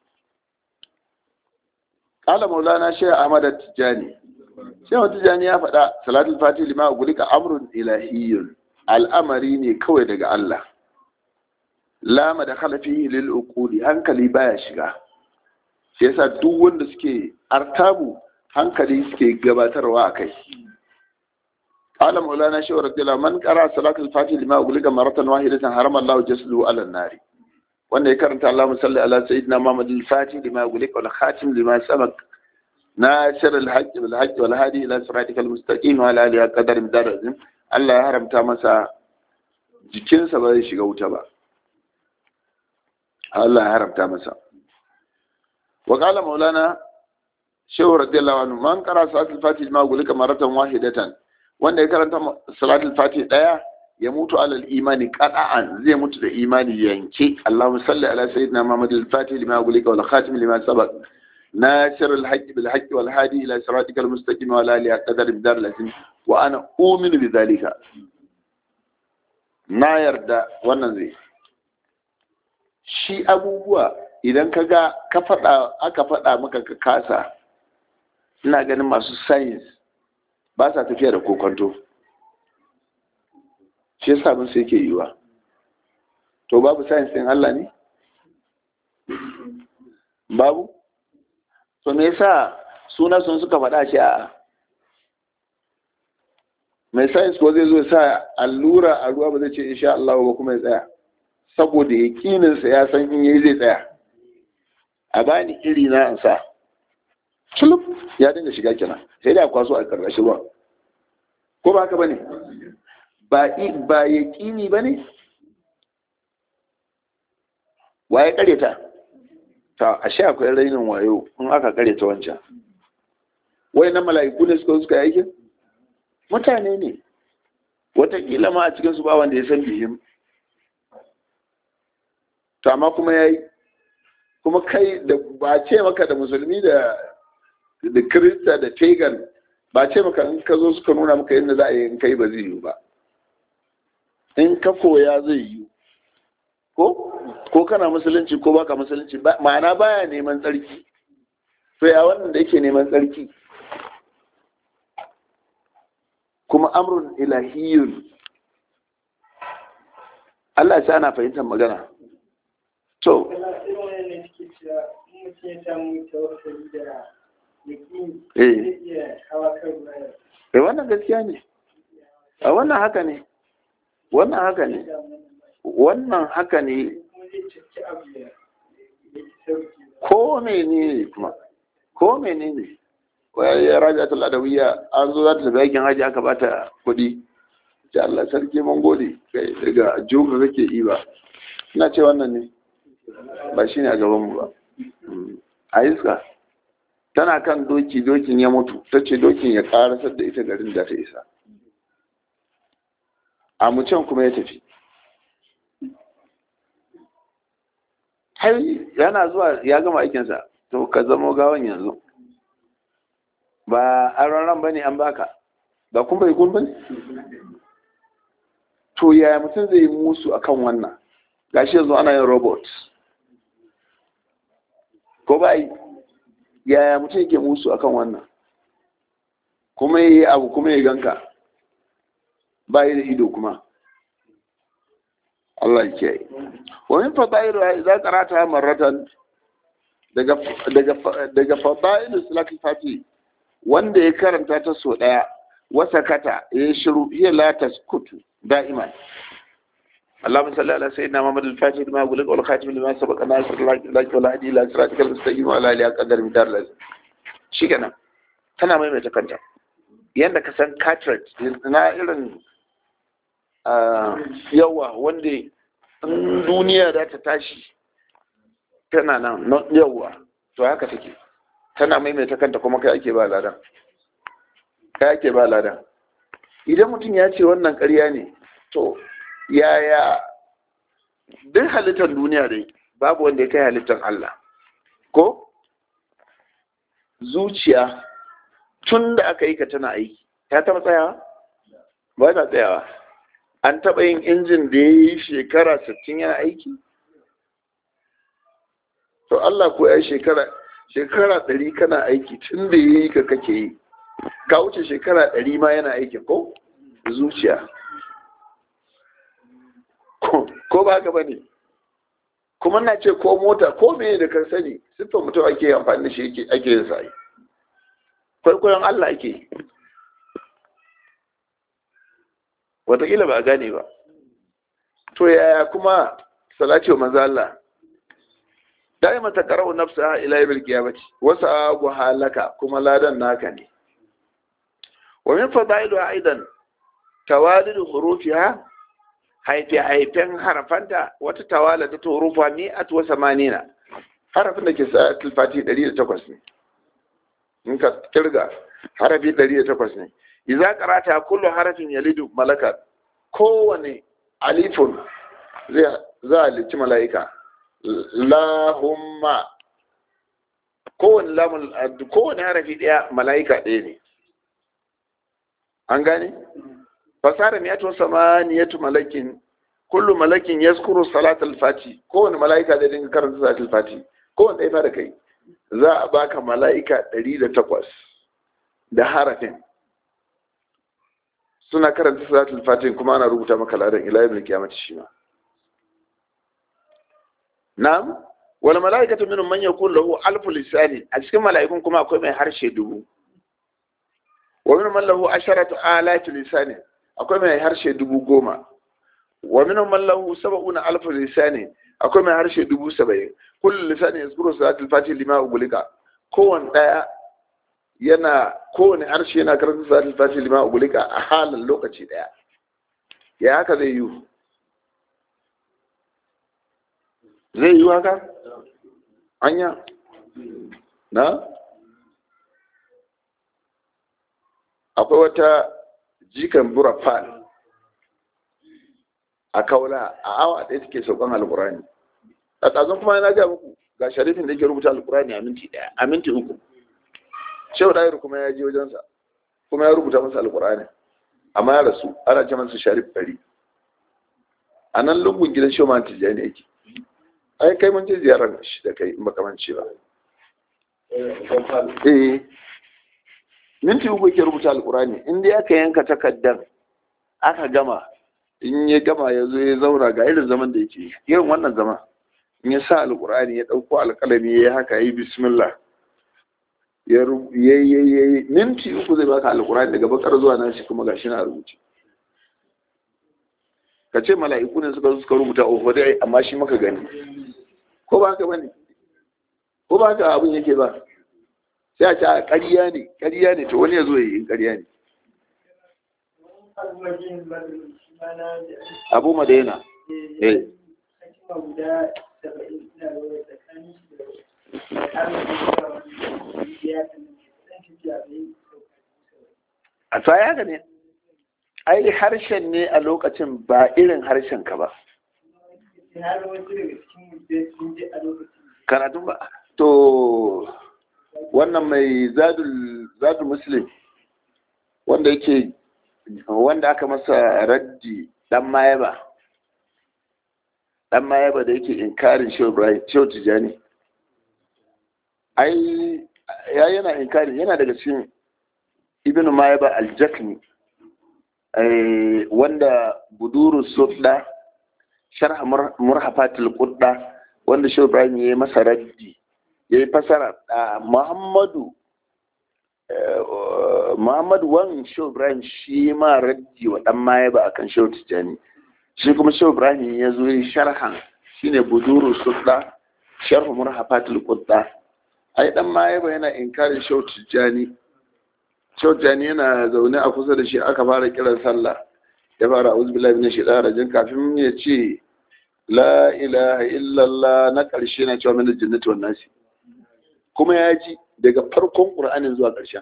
qala maulana shaykh ahmad at-tijani shaykh tijani ya faɗa salatul fati lima gulika amrun ilahiyyun al'amari ne kawai daga Allah lama da khalafihi lil uquli hankali baya shiga shi yasa duk wanda suke artabu hankali suke gabatarwa akai قال مولانا شيخ رضي الله من قرأ صلاة الفاتحة لما أغلق مرة واحدة حرم الله جسده على النار wanda ya karanta Allahumma salli ala sayyidina Muhammad al-Fatih lima gulik wal khatim lima sabaq nasir al-hajj wal hajj wal hadi ila siratikal mustaqim wa ala alihi qadar midar azim Allah ya haramta masa jikinsa ba zai shiga wuta ba Allah ya haramta masa wa qala maulana shehu radiyallahu anhu man qara salatul fatih lima gulika maratan wahidatan wanda ya karanta salatul fatih daya ya mutu alal imani qada'an zai mutu da imani yanke Allahumma salli ala sayyidina Muhammad al-fatih lima gulika wal khatim lima sabaq nasir al-haqq bil haqq wal hadi ila siratikal mustaqim wa ala alihi qadar bidar lazim wa ana uminu bi dhalika na yarda wannan zai shi abubuwa idan ka ga ka faɗa aka faɗa maka ka kasa ina ganin masu science ba sa tafiya da kokonto shi yasa mun sai ke yiwa to babu science din Allah ne babu to me yasa suna sun suka faɗa shi a mai science ko zai zo sa allura a ruwa ba zai ce insha Allah ba kuma ya tsaya saboda yakinin sa ya san in yayi zai tsaya a bani iri na in sa culub ya dinga shiga kenan sai da kwaso a karkashin ruwa ko ba haka bane ba ba yaqini bane waye kareta ta ashe akwai rainin wayo in aka kareta wancan wai na mala'iku ne suka suka yi aikin mutane ne wataƙila ma a cikinsu ba wanda ya san bihim to amma kuma ya yi kuma kai da ba ce maka da musulmi da da kirista da pagan ba ce maka in ka zo suka nuna maka yadda za a yi in kai ba zai yi ba in ka koya zai yi ko ko kana musulunci ko baka musulunci ma'ana baya neman tsarki to ya wannan da yake neman tsarki kuma amrun ilahiyun Allah ya ana fahimtar magana to eh wannan gaskiya ne a wannan haka ne wannan haka ne wannan haka ne ko mene ne kuma ko mene ne ya raja ta ladawiya an zo za ta tafi aikin haji aka bata kuɗi ta Allah sarki mun gode kai daga joka kake yi ba ina ce wannan ne ba shi ne a gaban mu ba a iska tana kan doki dokin ya mutu ta ce dokin ya karasar da ita garin da ta isa a mucin kuma ya tafi har yana zuwa ya gama aikinsa to ka zamo gawan yanzu ba an ran ba ne an baka ba kun bai kun bane to yaya mutum zai yi musu akan wannan gashi yanzu ana yin robot ko ba yi yaya mutum yake musu akan wannan kuma yi abu kuma ya ganka ba yi da ido kuma Allah ya kiyaye wa min fadailu idza qara'ta marratan daga daga daga fadailu salatul fati wanda ya karanta ta so daya wasa kata ya shiru hiya la taskutu da'iman اللهم صل على سيدنا محمد الفاتح لما أقول لك والخاتم لما سبق ناصر الله ولا هدي إلى صراطك المستقيم وعلى آله قدر مدار لازم shi kenan tana maimaita kanta yadda ka san cartridge na irin yawa wanda in duniya za ta tashi tana nan yawa to haka take tana maimaita kanta kuma kai ake ba ladan kai ake ba ladan idan mutum ya ce wannan ƙarya ne to yaya duk halittar duniya dai babu wanda ya kai halittar Allah ko zuciya tun da aka yi ka tana aiki ta taɓa tsayawa ba ta tsayawa an taɓa yin injin da ya yi shekara 60 yana aiki to Allah ko ya shekara shekara 100 kana aiki tun da ya yi ka kake yi ka wuce shekara 100 ma yana aiki ko zuciya ko ba haka ba ne kuma na ce ko mota ko me da kan sani siffar mutum ake amfani da shi ake yin sa'i kwaikwayon Allah ake wataƙila ba a gane ba to yaya kuma salati wa manzo Allah da'ima ta qara'u nafsa ila yawmil qiyamati wa sa'abu halaka kuma ladan naka ne wa min fadailu aidan tawalidu hurufiha haife-haifen harafanta wata tawala ta turufa mi'at wa samanina harafin da ke sa tilfati 108 ne in ka kirga harafi 108 ne idza qarata kullu harafin yalidu malaka kowane alifun zai za a lici mala'ika lahumma kowane lamun kowane harafi daya mala'ika ɗaya ne an gane fasara miyatu samaniyatu malakin kullu malakin yaskuru salat al-fati kowane mala'ika da dinga karanta salat al-fati kowane ɗaya fara kai za a baka mala'ika 108 da harafin suna karanta salat al-fati kuma ana rubuta maka ladan ila yawmil qiyamati shi ma na'am wal mala'ikatu minhum man yakun lahu alfu lisani a cikin mala'ikun kuma akwai mai harshe dubu wa minhum man lahu asharatu alati lisani akwai mai harshe dubu goma wa minhum man lahu sab'una alf lisani akwai mai harshe dubu saba'in kullu lisani yazkuru salatul fatih lima ugulika kowane daya yana kowane harshe yana karanta salatul fatih lima ugulika a halin lokaci daya ya haka zai yi zai yi haka anya na akwai wata jikan burafan a kaula a awa ɗaya take saukan alkurani a tsazon kuma na ga muku ga sharifin da yake rubuta alkurani a minti ɗaya a minti uku shehu ɗayar kuma ya je wajensa kuma ya rubuta masa alkurani amma ya rasu ana ce masa sharif ɗari a nan lungun gidan shehu man tijjani yake ai kai mun je ziyarar shi da kai in baka mance ba eh minti uku yake rubuta alkurani in dai aka yanka takaddan aka gama in ya gama ya zo ya zauna ga irin zaman da yake irin wannan zama in ya sa alkurani ya ɗauko alƙalami ya yi haka ya yi bismillah ya yi minti uku zai baka alkurani daga bakar zuwa nan shi kuma gashi na rubuce ka ce mala'iku ne suka suka rubuta oho dai amma shi maka gani ko ba ka bane ko ba ka abin yake ba sai a ce a ƙarya ne ƙarya ne to wani ya zo ya yi ƙarya ne abu madaina eh a tsaya haka ne ai harshen ne a lokacin ba irin harshen ka ba karatun ba to wannan mai zadul muslim wanda yake wanda aka masa raddi dan mayaba dan mayaba da yake inkarin shehu ibrahim shehu tijani ai ya yana inkarin yana daga cikin ibnu mayaba aljakni wanda buduru sudda sharh murhafatul qudda wanda shehu ibrahim ya yi masa raddi ya yi fasara muhammadu muhammadu wan shehu ibrahim shi ma raddi wa dan maye ba akan shehu tijjani shi kuma shehu ibrahim ya zo yi sharhan shine buduru sudda sharh murhafatul qudda ai dan maye ba yana inkarin shehu tijjani shehu tijjani yana zaune a kusa da shi aka fara kiran sallah ya fara auzu billahi minash shaitanir rajim kafin ya ce la ilaha illallah na ƙarshe na cewa min jannati wan nasi kuma ya ji daga farkon ƙur'anin zuwa ƙarshen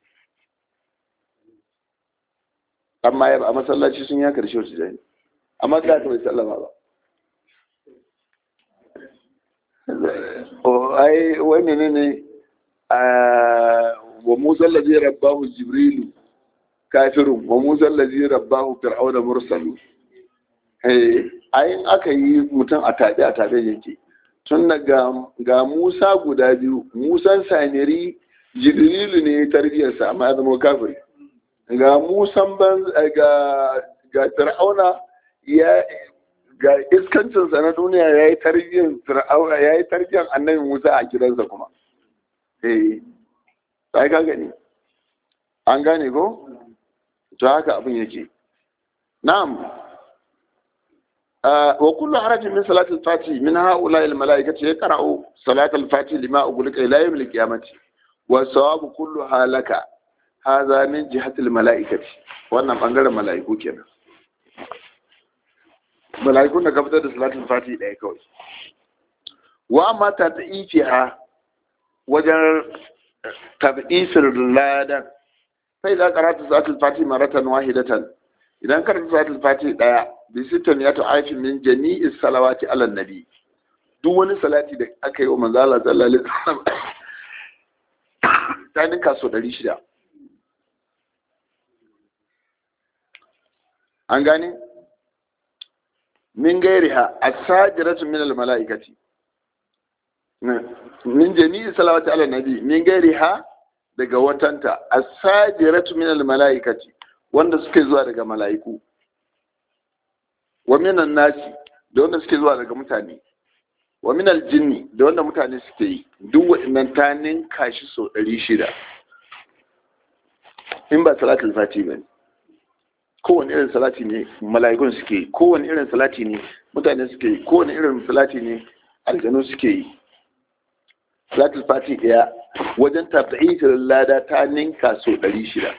amma ya a masallaci sun ya karshe su jani amma da ta bai sallama ba ai wani ne ne wa musa lazi rabbahu jibrilu kafirun wa musa lazi rabbahu fir'auna mursalu ayin aka yi mutum a tabi a tabi yake tun da ga Musa guda biyu, Musan Samiri Jibrilu ne tarbiyarsa amma ya zama kafiri. Ga Musan ban ga ga Fir'auna ya ga iskancinsa na duniya ya yi tarbiyyar Fir'auna ya yi tarbiyyar annabi Musa a gidansa kuma. Eh, sai ka gani. An gane ko? To haka abin yake. Na'am. وكل حرج من صلاة الفاتح من هؤلاء الملائكة يقرأ صلاة الفاتح لما أقولك إلى يوم القيامة والثواب كلها لك هذا من جهة الملائكة وأنا بأنجر الملائكة كنا ملائكة نكبت صلاة الفاتح إلى كوي وأما تضعيفها وجر تضعيف اللادة فإذا قرأت صلاة الفاتح مرة واحدة إذا قرأت صلاة الفاتح bi sittan ya ta'afin min jami'i salawati ala nabi duk wani salati da aka yi wa manzo Allah sallallahu alaihi wasallam ta ninka so 600 an gane min gairiha as-sajiratu min al-mala'ikati min jami'i salawati ala nabi min gairiha daga watanta as-sajiratu min al-mala'ikati wanda suke zuwa daga mala'iku wa minan nasi da wanda suke zuwa daga mutane wa minal jinni da wanda mutane suke yi duk waɗannan ta ninka shi sau ɗari shida in ba salatul fati ba ne kowane irin salati ne mala'ikun suke yi kowane irin salati ne mutane suke yi kowane irin salati ne aljanu suke yi salatul fati ɗaya wajen tafi'itar lada ta ninka sau ɗari shida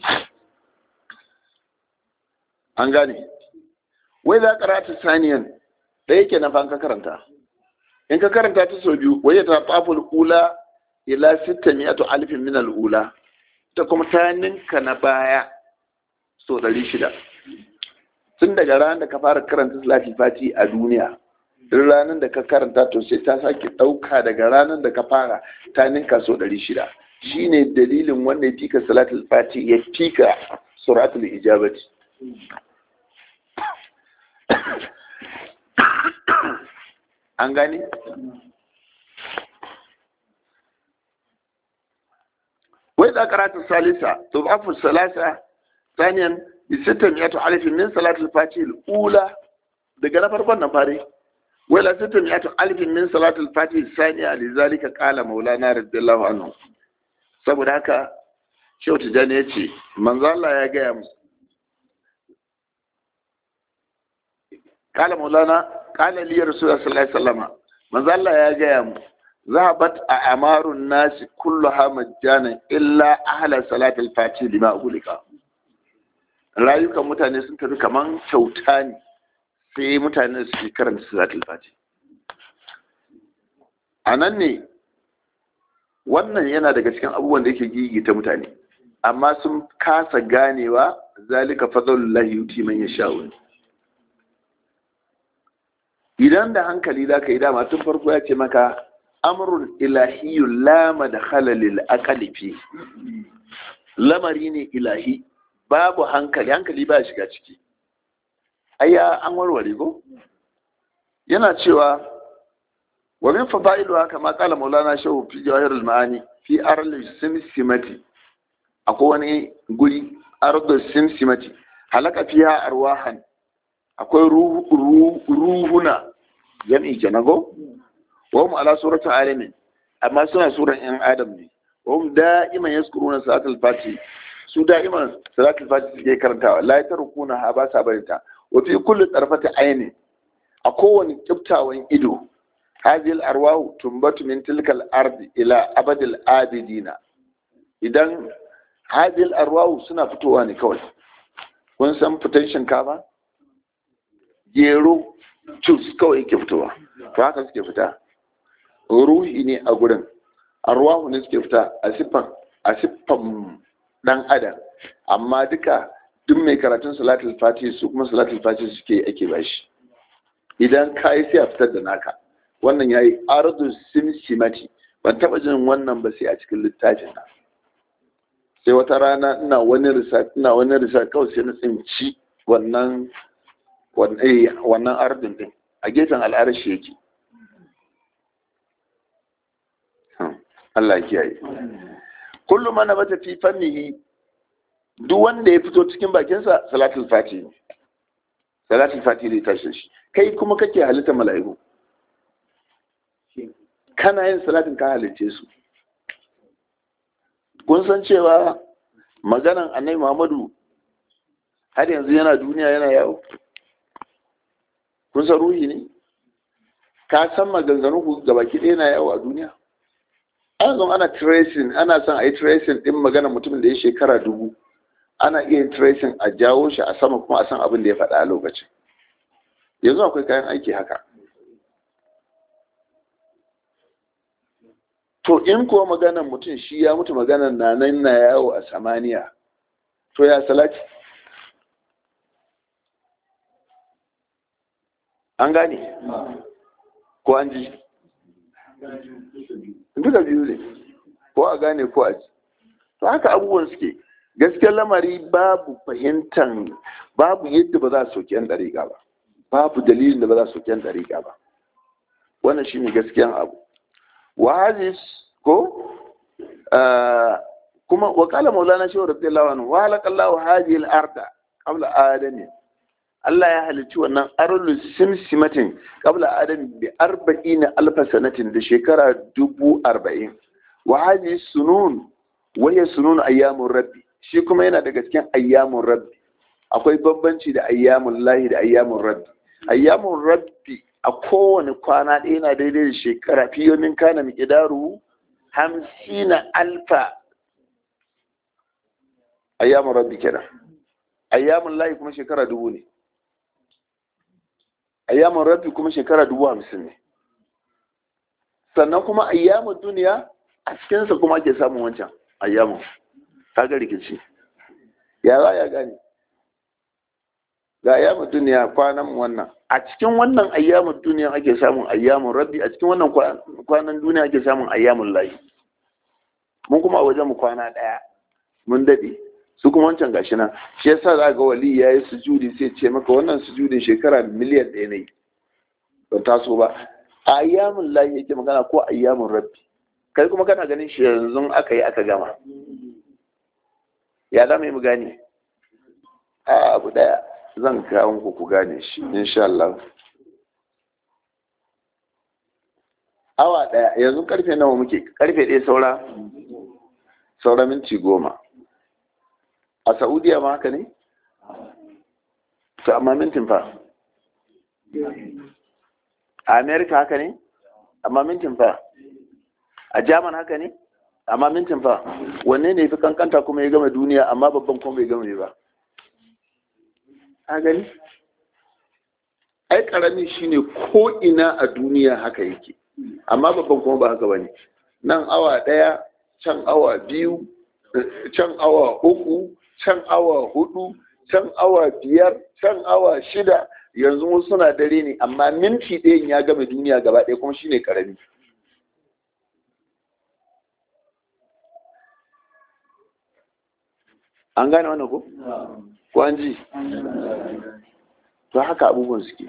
an gane wai za karata saniyan ɗaya ke na ka karanta in ka karanta ta sau biyu wai ta faful ula ila sita miyatu alifin min al'ula ta kuma ta ninka na baya sau ɗari shida tun daga ranar da ka fara karanta salatul fati a duniya duk ranar da ka karanta to sai ta sake ɗauka daga ranar da ka fara ta ninka so ɗari shida shine dalilin wanda ya fika salatul fati ya fika suratul ijabati an gane wai da karatun salisa to afu salasa ثانيا بستة مئة ألف من صلاة الفاتحة الأولى daga na farkon nan fare wala sittin mi'atu alfin min salatul fatih saniya lizalika qala maulana radiyallahu anhu saboda haka shehu tijani ya ce manzo Allah ya gaya mu qala maulana qala li rasulullah sallallahu alaihi wasallam manzo Allah ya gaya mu zahabat a amarun nasi kulluha majjana illa ahla salatul fatih lima ugulika rayukan mutane sun tafi kaman kyauta ne sai mutane su ke karanta salatul fati a nan ne wannan yana daga cikin abubuwan da yake gigita mutane amma sun kasa ganewa zalika fadlullahi yuti man yasha'u idan da hankali za ka yi dama tun farko ya ce maka amrun ilahiyyu lama da halalil aqali fi lamari ne ilahi babu hankali hankali ba shiga ciki ayya an warware ko yana cewa wa min fadailu haka ma kala maulana shehu fi jawahirul ma'ani fi arli simsimati akwai wani guri ardu simsimati halaka fiha arwahan akwai ruhuna jami'i kenago wa hum ala surati alamin amma suna suran yan adam ne wa hum da'iman yazkuruna salatul fati su da'iman salatul fati suke karantawa la yatarkuna ha ba sa barinta wa fi kulli tarfati aini a kowane kiftawan ido hadhihi arwahu tumbatu min tilkal ardi ila abadil abidina idan hadhihi arwahu suna fitowa ne kawai kun san fitan shinkafa gero cus kawai ke fitowa to haka suke fita ruhi ne a gurin arwahu ne suke fita a siffan a siffan dan adam amma duka duk mai karatun salatul fati su kuma salatul fati suke ake bashi idan ka yi sai a fitar da naka wannan yayi ardu simsimati ban taba jin wannan ba sai a cikin littafin na sai wata rana ina wani research ina wani research kawai sai na tsinci wannan wannan ardun din a gefen al'arashi yake Allah kiyaye kullum mana bata fi fannihi duk wanda ya fito cikin bakinsa salatul fati ne salatul fati zai tashi shi kai kuma kake halitta mala'iku kana yin salatin ka halice su kun san cewa maganan annai muhammadu har yanzu yana duniya yana yawo kun san ruhi ne ka san maganganu ku gabaki ɗaya na yawo a duniya an zon ana tracing ana son a yi tracing ɗin magana mutumin da ya shekara dubu ana iya yin tracing a jawo shi a sama kuma a san abin da ya faɗa a lokacin yanzu akwai kayan aiki haka to in kuwa maganan mutum shi ya mutu maganan na nan na yawo a samaniya to ya salati an gane ko an ji duka biyu ne ko a gane ko a ji to haka abubuwan suke gaskiyar lamari babu fahimtar babu yadda ba za a soki yan dariƙa ba babu dalilin da ba za a soki yan dariƙa ba wannan shine gaskiyan abu wa hadis ko kuma wa qala maulana shaw radiyallahu anhu wa halaqallahu hadhihi al-arda qabla adami Allah ya halicci wannan arulu simsimatin qabla adam bi arba'ina alfa sanatin da shekara dubu arba'in wa hadhihi sunun wa hiya sunun ayyamur rabbi shi kuma yana daga cikin ayyamun rabbi akwai bambanci da ayyamun lahi da ayyamun rabbi ayyamun rabbi a kowane kwana ɗaya na daidai da shekara fiyomin kana miƙidaru hamsina alfa ayyamun rabbi kenan ayyamun lahi kuma shekara dubu ne ayyamun rabbi kuma shekara dubu hamsin ne sannan kuma ayyamun duniya a cikinsa kuma ake samun wancan ayyamun kaga rikici ya za ya gane ga ayyamin duniya kwanan wannan a cikin wannan ayyamin duniya ake samun ayyamin rabbi a cikin wannan kwanan duniya ake samun ayyamin layi mun kuma a wajen mu kwana daya mun dade su kuma wancan gashi nan shi yasa za ga wali ya yi sujudi sai ce maka wannan sujudin shekara miliyan ɗaya ne ban taso ba a ayyamin layi yake magana ko ayyamin rabbi kai kuma kana ganin shi yanzu aka yi aka gama ya za mu yi mu gane a abu daya zan kawo muku ku gane shi insha Allah awa daya yanzu karfe nawa muke karfe ɗaya saura saura minti goma a saudiya ma haka ne to amma mintin fa a america haka ne amma mintin fa a jaman haka ne amma mintin fa wanne ne fi kankanta kuma ya gama duniya amma babban kuma bai gama ba a gani ai karami shine ko ina a duniya haka yake amma babban kuma ba haka bane nan awa daya can awa biyu can awa uku can awa hudu can awa biyar can awa shida yanzu wasu suna dare ne amma minti ɗayan ya gama duniya gaba ɗaya kuma shine karami an gane wannan ko? ko an ji? to haka abubuwan suke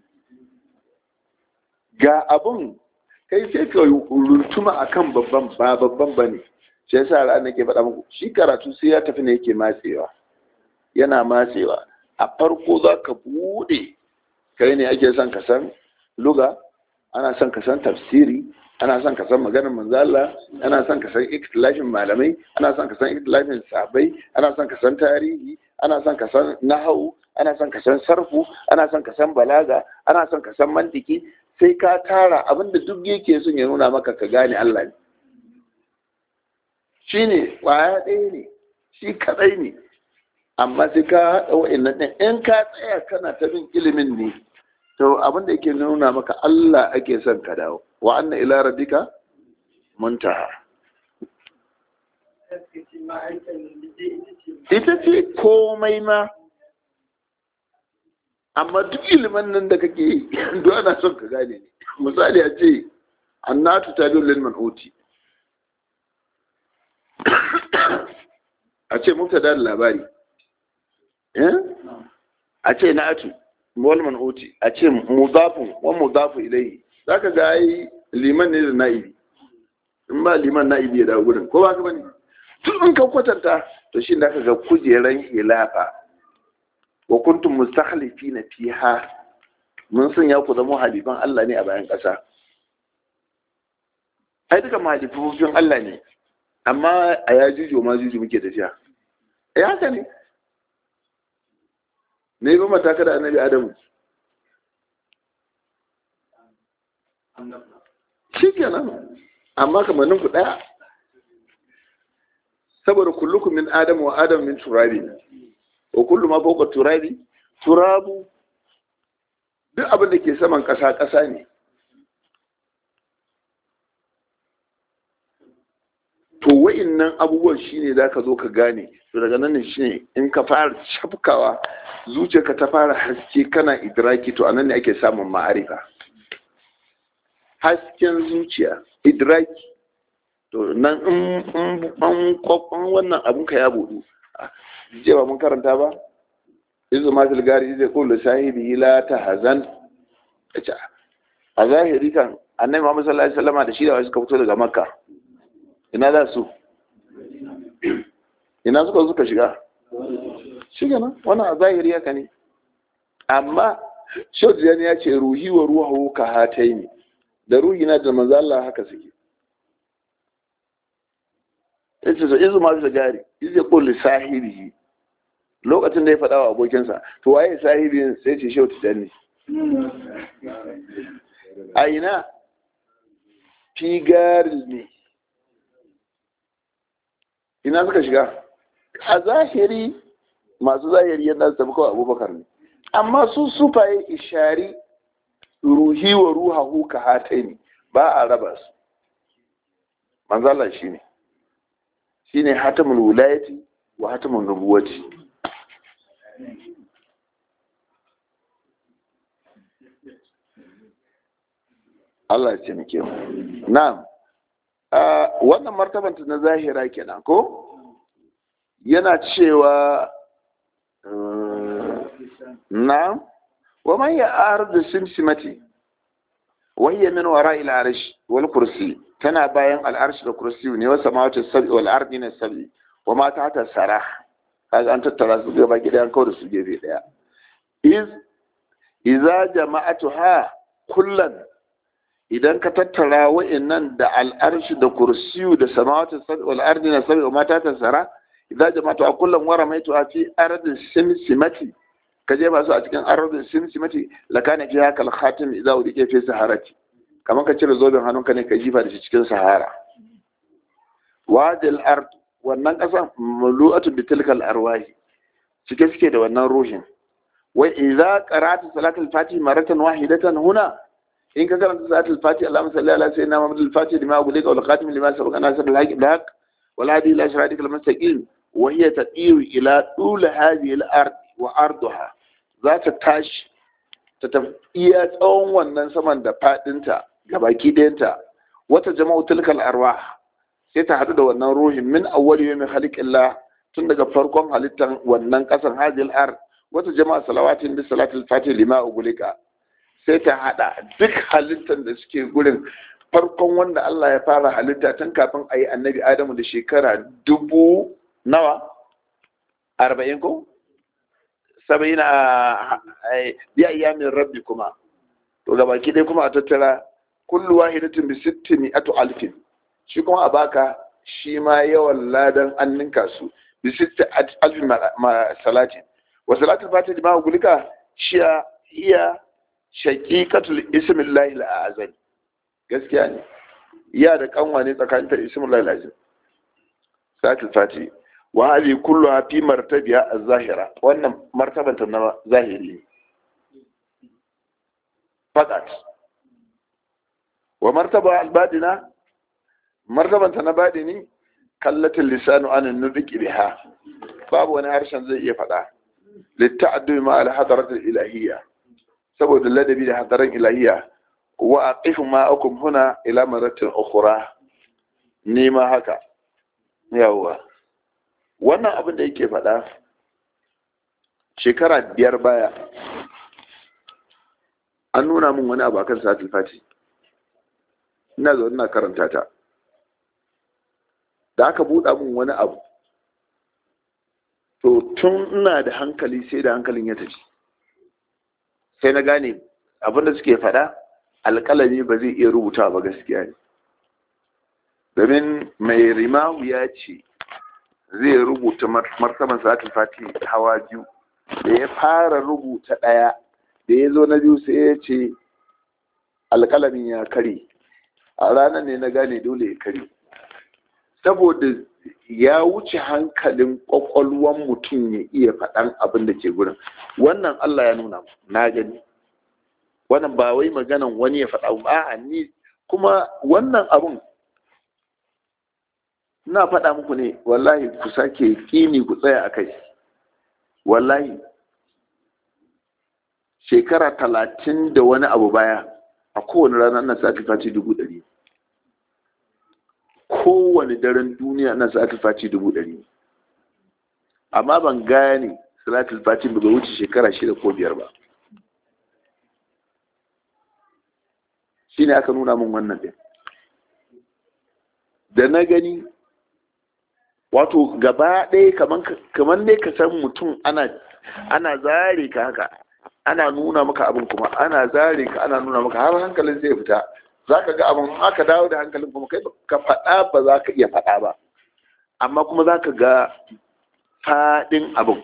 ga abun kai sai ka runtuma akan babban ba babban ba ne shi yasa ran nake faɗa muku shi karatu sai ya tafi ne yake matsewa yana matsewa a farko za ka buɗe kai ne ake son ka san luga ana son ka san tafsiri ana son ka san maganar manzala ana son ka san ikhtilafin malamai ana son ka san ikhtilafin sahabbai ana son ka san tarihi ana son ka san nahawu ana son ka san sarfu ana son ka san balaga ana son ka san mantiki sai ka tara abinda duk yake son ya nuna maka ka gane Allah ne shine kwaya ɗaya ne shi kadai ne amma sai ka haɗa wa'annan ɗin in ka tsaya kana ta bin ilimin ne to abin da yake nuna maka Allah ake son ka dawo wa anna ila rabbika muntaha ita ce komai ma amma duk ilimin nan da kake yi duk ana son ka gane ne misali a ce annatu ta biyu lil man'uti a ce mubtada da labari a ce na'atu wal man'uti a ce mudafun wa mudafu ilayhi zaka ga ai liman ne da na'ibi in ba liman na'ibi ya dawo gurin ko ba ka bane tun in ka kwatanta to shi da ka ga kujeran hilafa wa kuntum mustakhlifina fiha mun san ya ku zama halifan Allah ne a bayan ƙasa ai duka mahalifofin Allah ne amma a yajuju ma juju muke tafiya eh haka ne ne ba mataka da annabi adamu shi kenan amma kamannin ku ɗaya saboda kullukum min adamu wa adam min turabi wa kullu ma fawqa turabi turabu duk abin da ke saman ƙasa ƙasa ne to wa'innan abubuwan shine za ka zo ka gane to daga nan ne shine in ka fara shafkawa zuciyarka ta fara haske kana idraki to anan ne ake samun ma'arifa hasken zuciya idraki to nan in an kwakwan wannan abun ka ya budu je ba mun karanta ba izu ma tilgari zai kullu sahibi la ta hazan a zahiri kan annabi Muhammad sallallahu alaihi wasallam da shi da wasu suka fito daga makka ina za su ina suka suka shiga shiga nan wannan a zahiri haka ne amma shaudiyan ya ce ruhi wa ruhu ka hatai ne da ruhi na da manzo Allah haka suke yace so izu ma da gari izu kulli sahibi lokacin da ya faɗa wa abokinsa to waye sahibi sai ce shaudiyan ne a ina figaril ne ina suka shiga a zahiri masu zahiri yadda su tafi kawai abubakar ne amma su sufaye ishari ruhi wa ruhahu ka hatai ne ba a raba su manzala shi ne shi ne hatamun wulayati wa hatamun nubuwati Allah ya taimake mu na'am wannan martabanta na zahira kenan ko yana cewa na'am wa man ya'arud simsimati wa hiya min wara'i al-arsh wal kursi tana bayan al-arsh da kursi ne wa samawati sab'i wal ardi na sab'i wa ma tahta sarah kaga an tattara su gaba gida an kawo da su gefe daya iz idza jama'atuha kullan idan ka tattara wa'annan da al'arshi da kursiyu da samawati wal ardi na sabi wa mata ta sara idan jama'atu a kullum wara mai to a fi ardin simsimati ka je masu a cikin ardin simsimati la kana fi haka al-khatim idza udike fi saharati kamar ka cire zoben hannunka ne ka jifa da shi cikin sahara wadil ard wannan kasan mulu'atu bi tilkal arwahi cike suke da wannan ruhin wa idza qara'ta salatul fatih maratan wahidatan huna in ka karanta salatul fati Allahumma salli ala sayyidina Muhammad al-Fatih lima ughliqa wal khatim lima sabaqa nasr al-haqq bil haqq wal hadi ila siratikal mustaqim wa hiya tatiru ila tul hadhihi al-ard wa arduha za ta tashi ta tafiya tsawon wannan saman da fadinta gabaki ɗayanta wata jama'u tilkal arwah sai ta hadu da wannan ruhin min awwal yawmin khaliqillah tun daga farkon halittan wannan kasan hadhihi al-ard wata jama'a salawatin bi salatul fatih lima ughliqa sai ta hada duk halittar da suke gurin farkon wanda Allah ya fara halitta tun kafin a yi annabi Adamu da shekara dubu nawa arba'in ko saba'in a biya iyamin rabbi kuma to ga baki dai kuma a tattara kullu wahidatin bi sittini atu alfin shi kuma a baka shi ma yawan ladan an ninka su bi sitti alfin ma salatin wa salatul fatih ma gulika shi iya shaqiqatul ismillahi al-azam gaskiya ne ya da kanwa ne tsakanin ta ismillahi al-azam salatul fati wa hadi kulluha fi martabiha az-zahira wannan martaban ta na zahiri ne fakat wa martaba al-badina martaban ta na badini kallatul lisanu an nudqi biha babu wani harshen zai iya faɗa litta'addu ma al-hadrat al-ilahiyya saboda ladabi da hadarin ilahiya wa aqifu ma'akum huna ila maratin ukhra ni ma haka yawa wannan abin da yake faɗa shekara biyar baya an nuna min wani abu akan satul fati ina zo ina karanta ta da aka buɗa min wani abu to tun ina da hankali sai da hankalin ya tafi sai na gane abinda suke faɗa alƙalami ba zai iya rubuta ba gaskiya ne domin mai rimahu ya ce zai rubuta martaban salatul fati hawa biyu da ya fara rubuta ɗaya da ya zo na biyu sai ya ce alƙalamin ya kare a ranar ne na gane dole ya kare saboda ya wuce hankalin ƙwaƙwalwan mutum ya iya faɗan abin da ke gurin wannan Allah ya nuna na gani wannan ba wai maganan wani ya faɗa ba a ni kuma wannan abun na faɗa muku ne wallahi ku sake ƙini ku tsaya a kai wallahi shekara talatin da wani abu baya a kowane rana na sati fati dubu ɗari kowane daren duniya na sati fati dubu ɗari amma ban gane salatul fati ba wuce shekara shida ko biyar ba shi ne aka nuna min wannan ɗin da na gani wato gaba ɗaya kamar ne ka san mutum ana zare ka haka ana nuna maka abin kuma ana zare ka ana nuna maka har hankalin zai fita za ka ga abin aka dawo da hankalin kuma kai ka faɗa ba za ka iya faɗa ba amma kuma za ka ga faɗin abin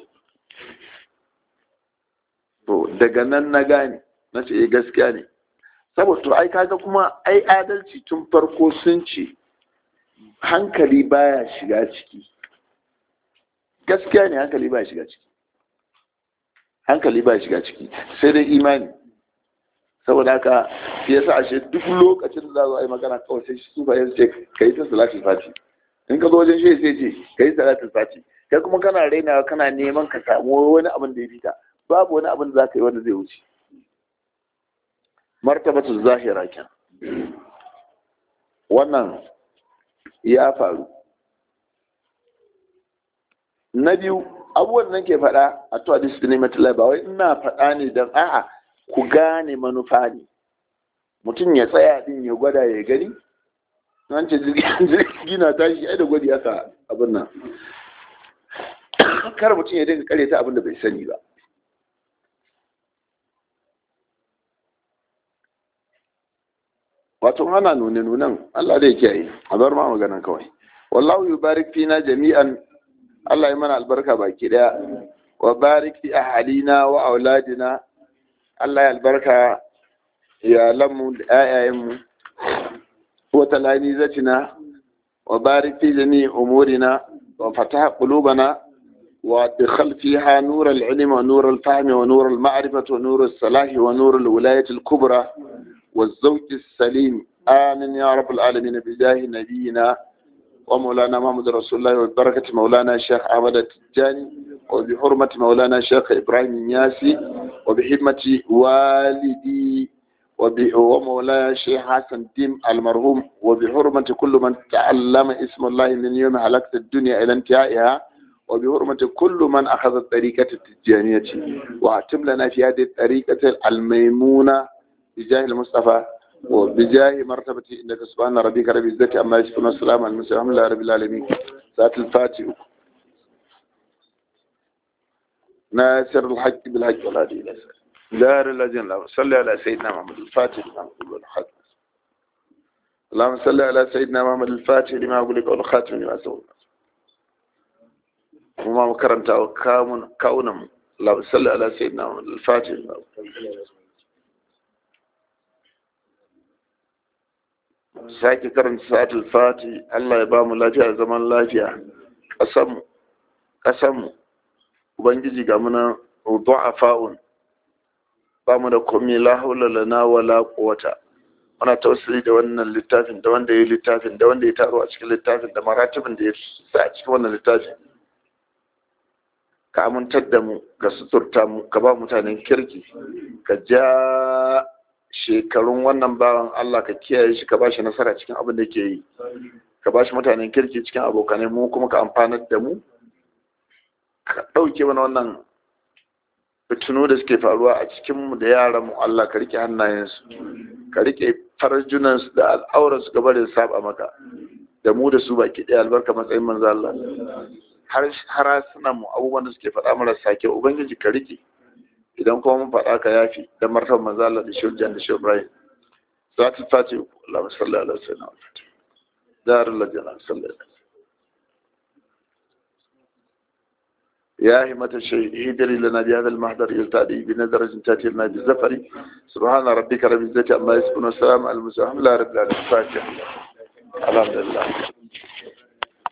to daga nan na gane na ce gaskiya ne saboda to ai kaga kuma ai adalci tun farko sun ce hankali baya shiga ciki gaskiya ne hankali baya shiga ciki hankali baya shiga ciki sai dai imani saboda haka shi yasa ashe duk lokacin da za a yi magana kawai sai su bayan ce ka yi ta salatul fati in ka zo wajen shi sai ce ka yi salatul fati kai kuma kana rainawa kana neman ka samu wani abin da ya fita babu wani abin da za ka yi wanda zai wuce martabatu zahira kyan wannan ya faru na biyu abubuwan nan ke faɗa a to hadisi da nematulai ba wai ina faɗa ne don a'a ku gane manufa ne mutum ya tsaya din ya gwada ya gani an ce jirgi na tashi ai da gwadi aka abin nan kar mutum ya dinga kare ta abin da bai sani ba wato ana nune nunan Allah da yake yi a bar ma maganan kawai wallahu yubarik fina jami'an Allah ya mana albarka baki daya wa barik fi ahalina wa auladina Allah ya albarka ya lamu da ayayenmu wa talamizatina wa barik fi jami'i umurina wa fataha qulubana wa adkhal fiha nur al-ilm wa nur al-fahm wa nur al-ma'rifah wa nur al-salah wa nur al-wilayah al-kubra والزوج السليم آمين يا رب العالمين بجاه نبينا ومولانا محمد رسول الله وبركة مولانا الشيخ أحمد التجاني وبحرمة مولانا الشيخ إبراهيم النياسي وبحرمة والدي ومولانا الشيخ حسن الدين المرحوم وبحرمة كل من تعلم اسم الله من يوم هلكت الدنيا إلى انتهائها وبحرمة كل من أخذ الطريقة التجانية وأتم لنا في هذه الطريقة الميمونة بجاه المصطفى وبجاه مرتبة إنك سبحان ربك رب العزة أما يصفون والسلام على المرسلين الحمد لله رب العالمين ذات الفاتح ناصر الحق بالحق والهادي إلى دار الذين لا صل على سيدنا محمد الفاتح لما أقول والخاتم اللهم صل على سيدنا محمد الفاتح لما أقول لك والخاتم لما سوى وما كرمت وكاون كونم اللهم صل على سيدنا محمد الفاتح لما أقول sake karanta sa'atul fati Allah ya ba mu lafiya zaman lafiya ƙasanmu ƙasanmu ubangiji ga muna du'afa'un ba mu da komai la haula lana wala quwwata muna tausiri da wannan littafin da wanda ya yi littafin da wanda ya taro a cikin littafin da maratibin da ya sa a cikin wannan littafin ka amintar da mu ka suturta mu ka ba mutanen kirki ka ja shekarun wannan bawan Allah ka kiyaye shi ka bashi nasara cikin abin da ke yi ka bashi mutanen kirki cikin abokanai mu kuma ka amfanar da mu ka ɗauke mana wannan fitinu da suke faruwa a cikin mu da yaran mu Allah ka rike hannayensu ka rike farjunansu da al'auransu gaba da saba maka da mu da su baki ɗaya albarka matsayin manzo Allah har har suna mu abubuwan da suke faɗa marasa kyau ubangiji ka rike idan kuma mun faɗa ka yafi da martabar manzo Allah da shirjan da shibrayin za ta fati Allahumma salli ala sayyidina Muhammad dar lajana sallallahu يا همة الشيء اهدري لنا بهذا المحضر يلتادي بنظرة تأتي لنا بالزفر سبحان ربك رب العزة عما يصفون والسلام على المسلمين لا رب العالمين الفاتحة الحمد لله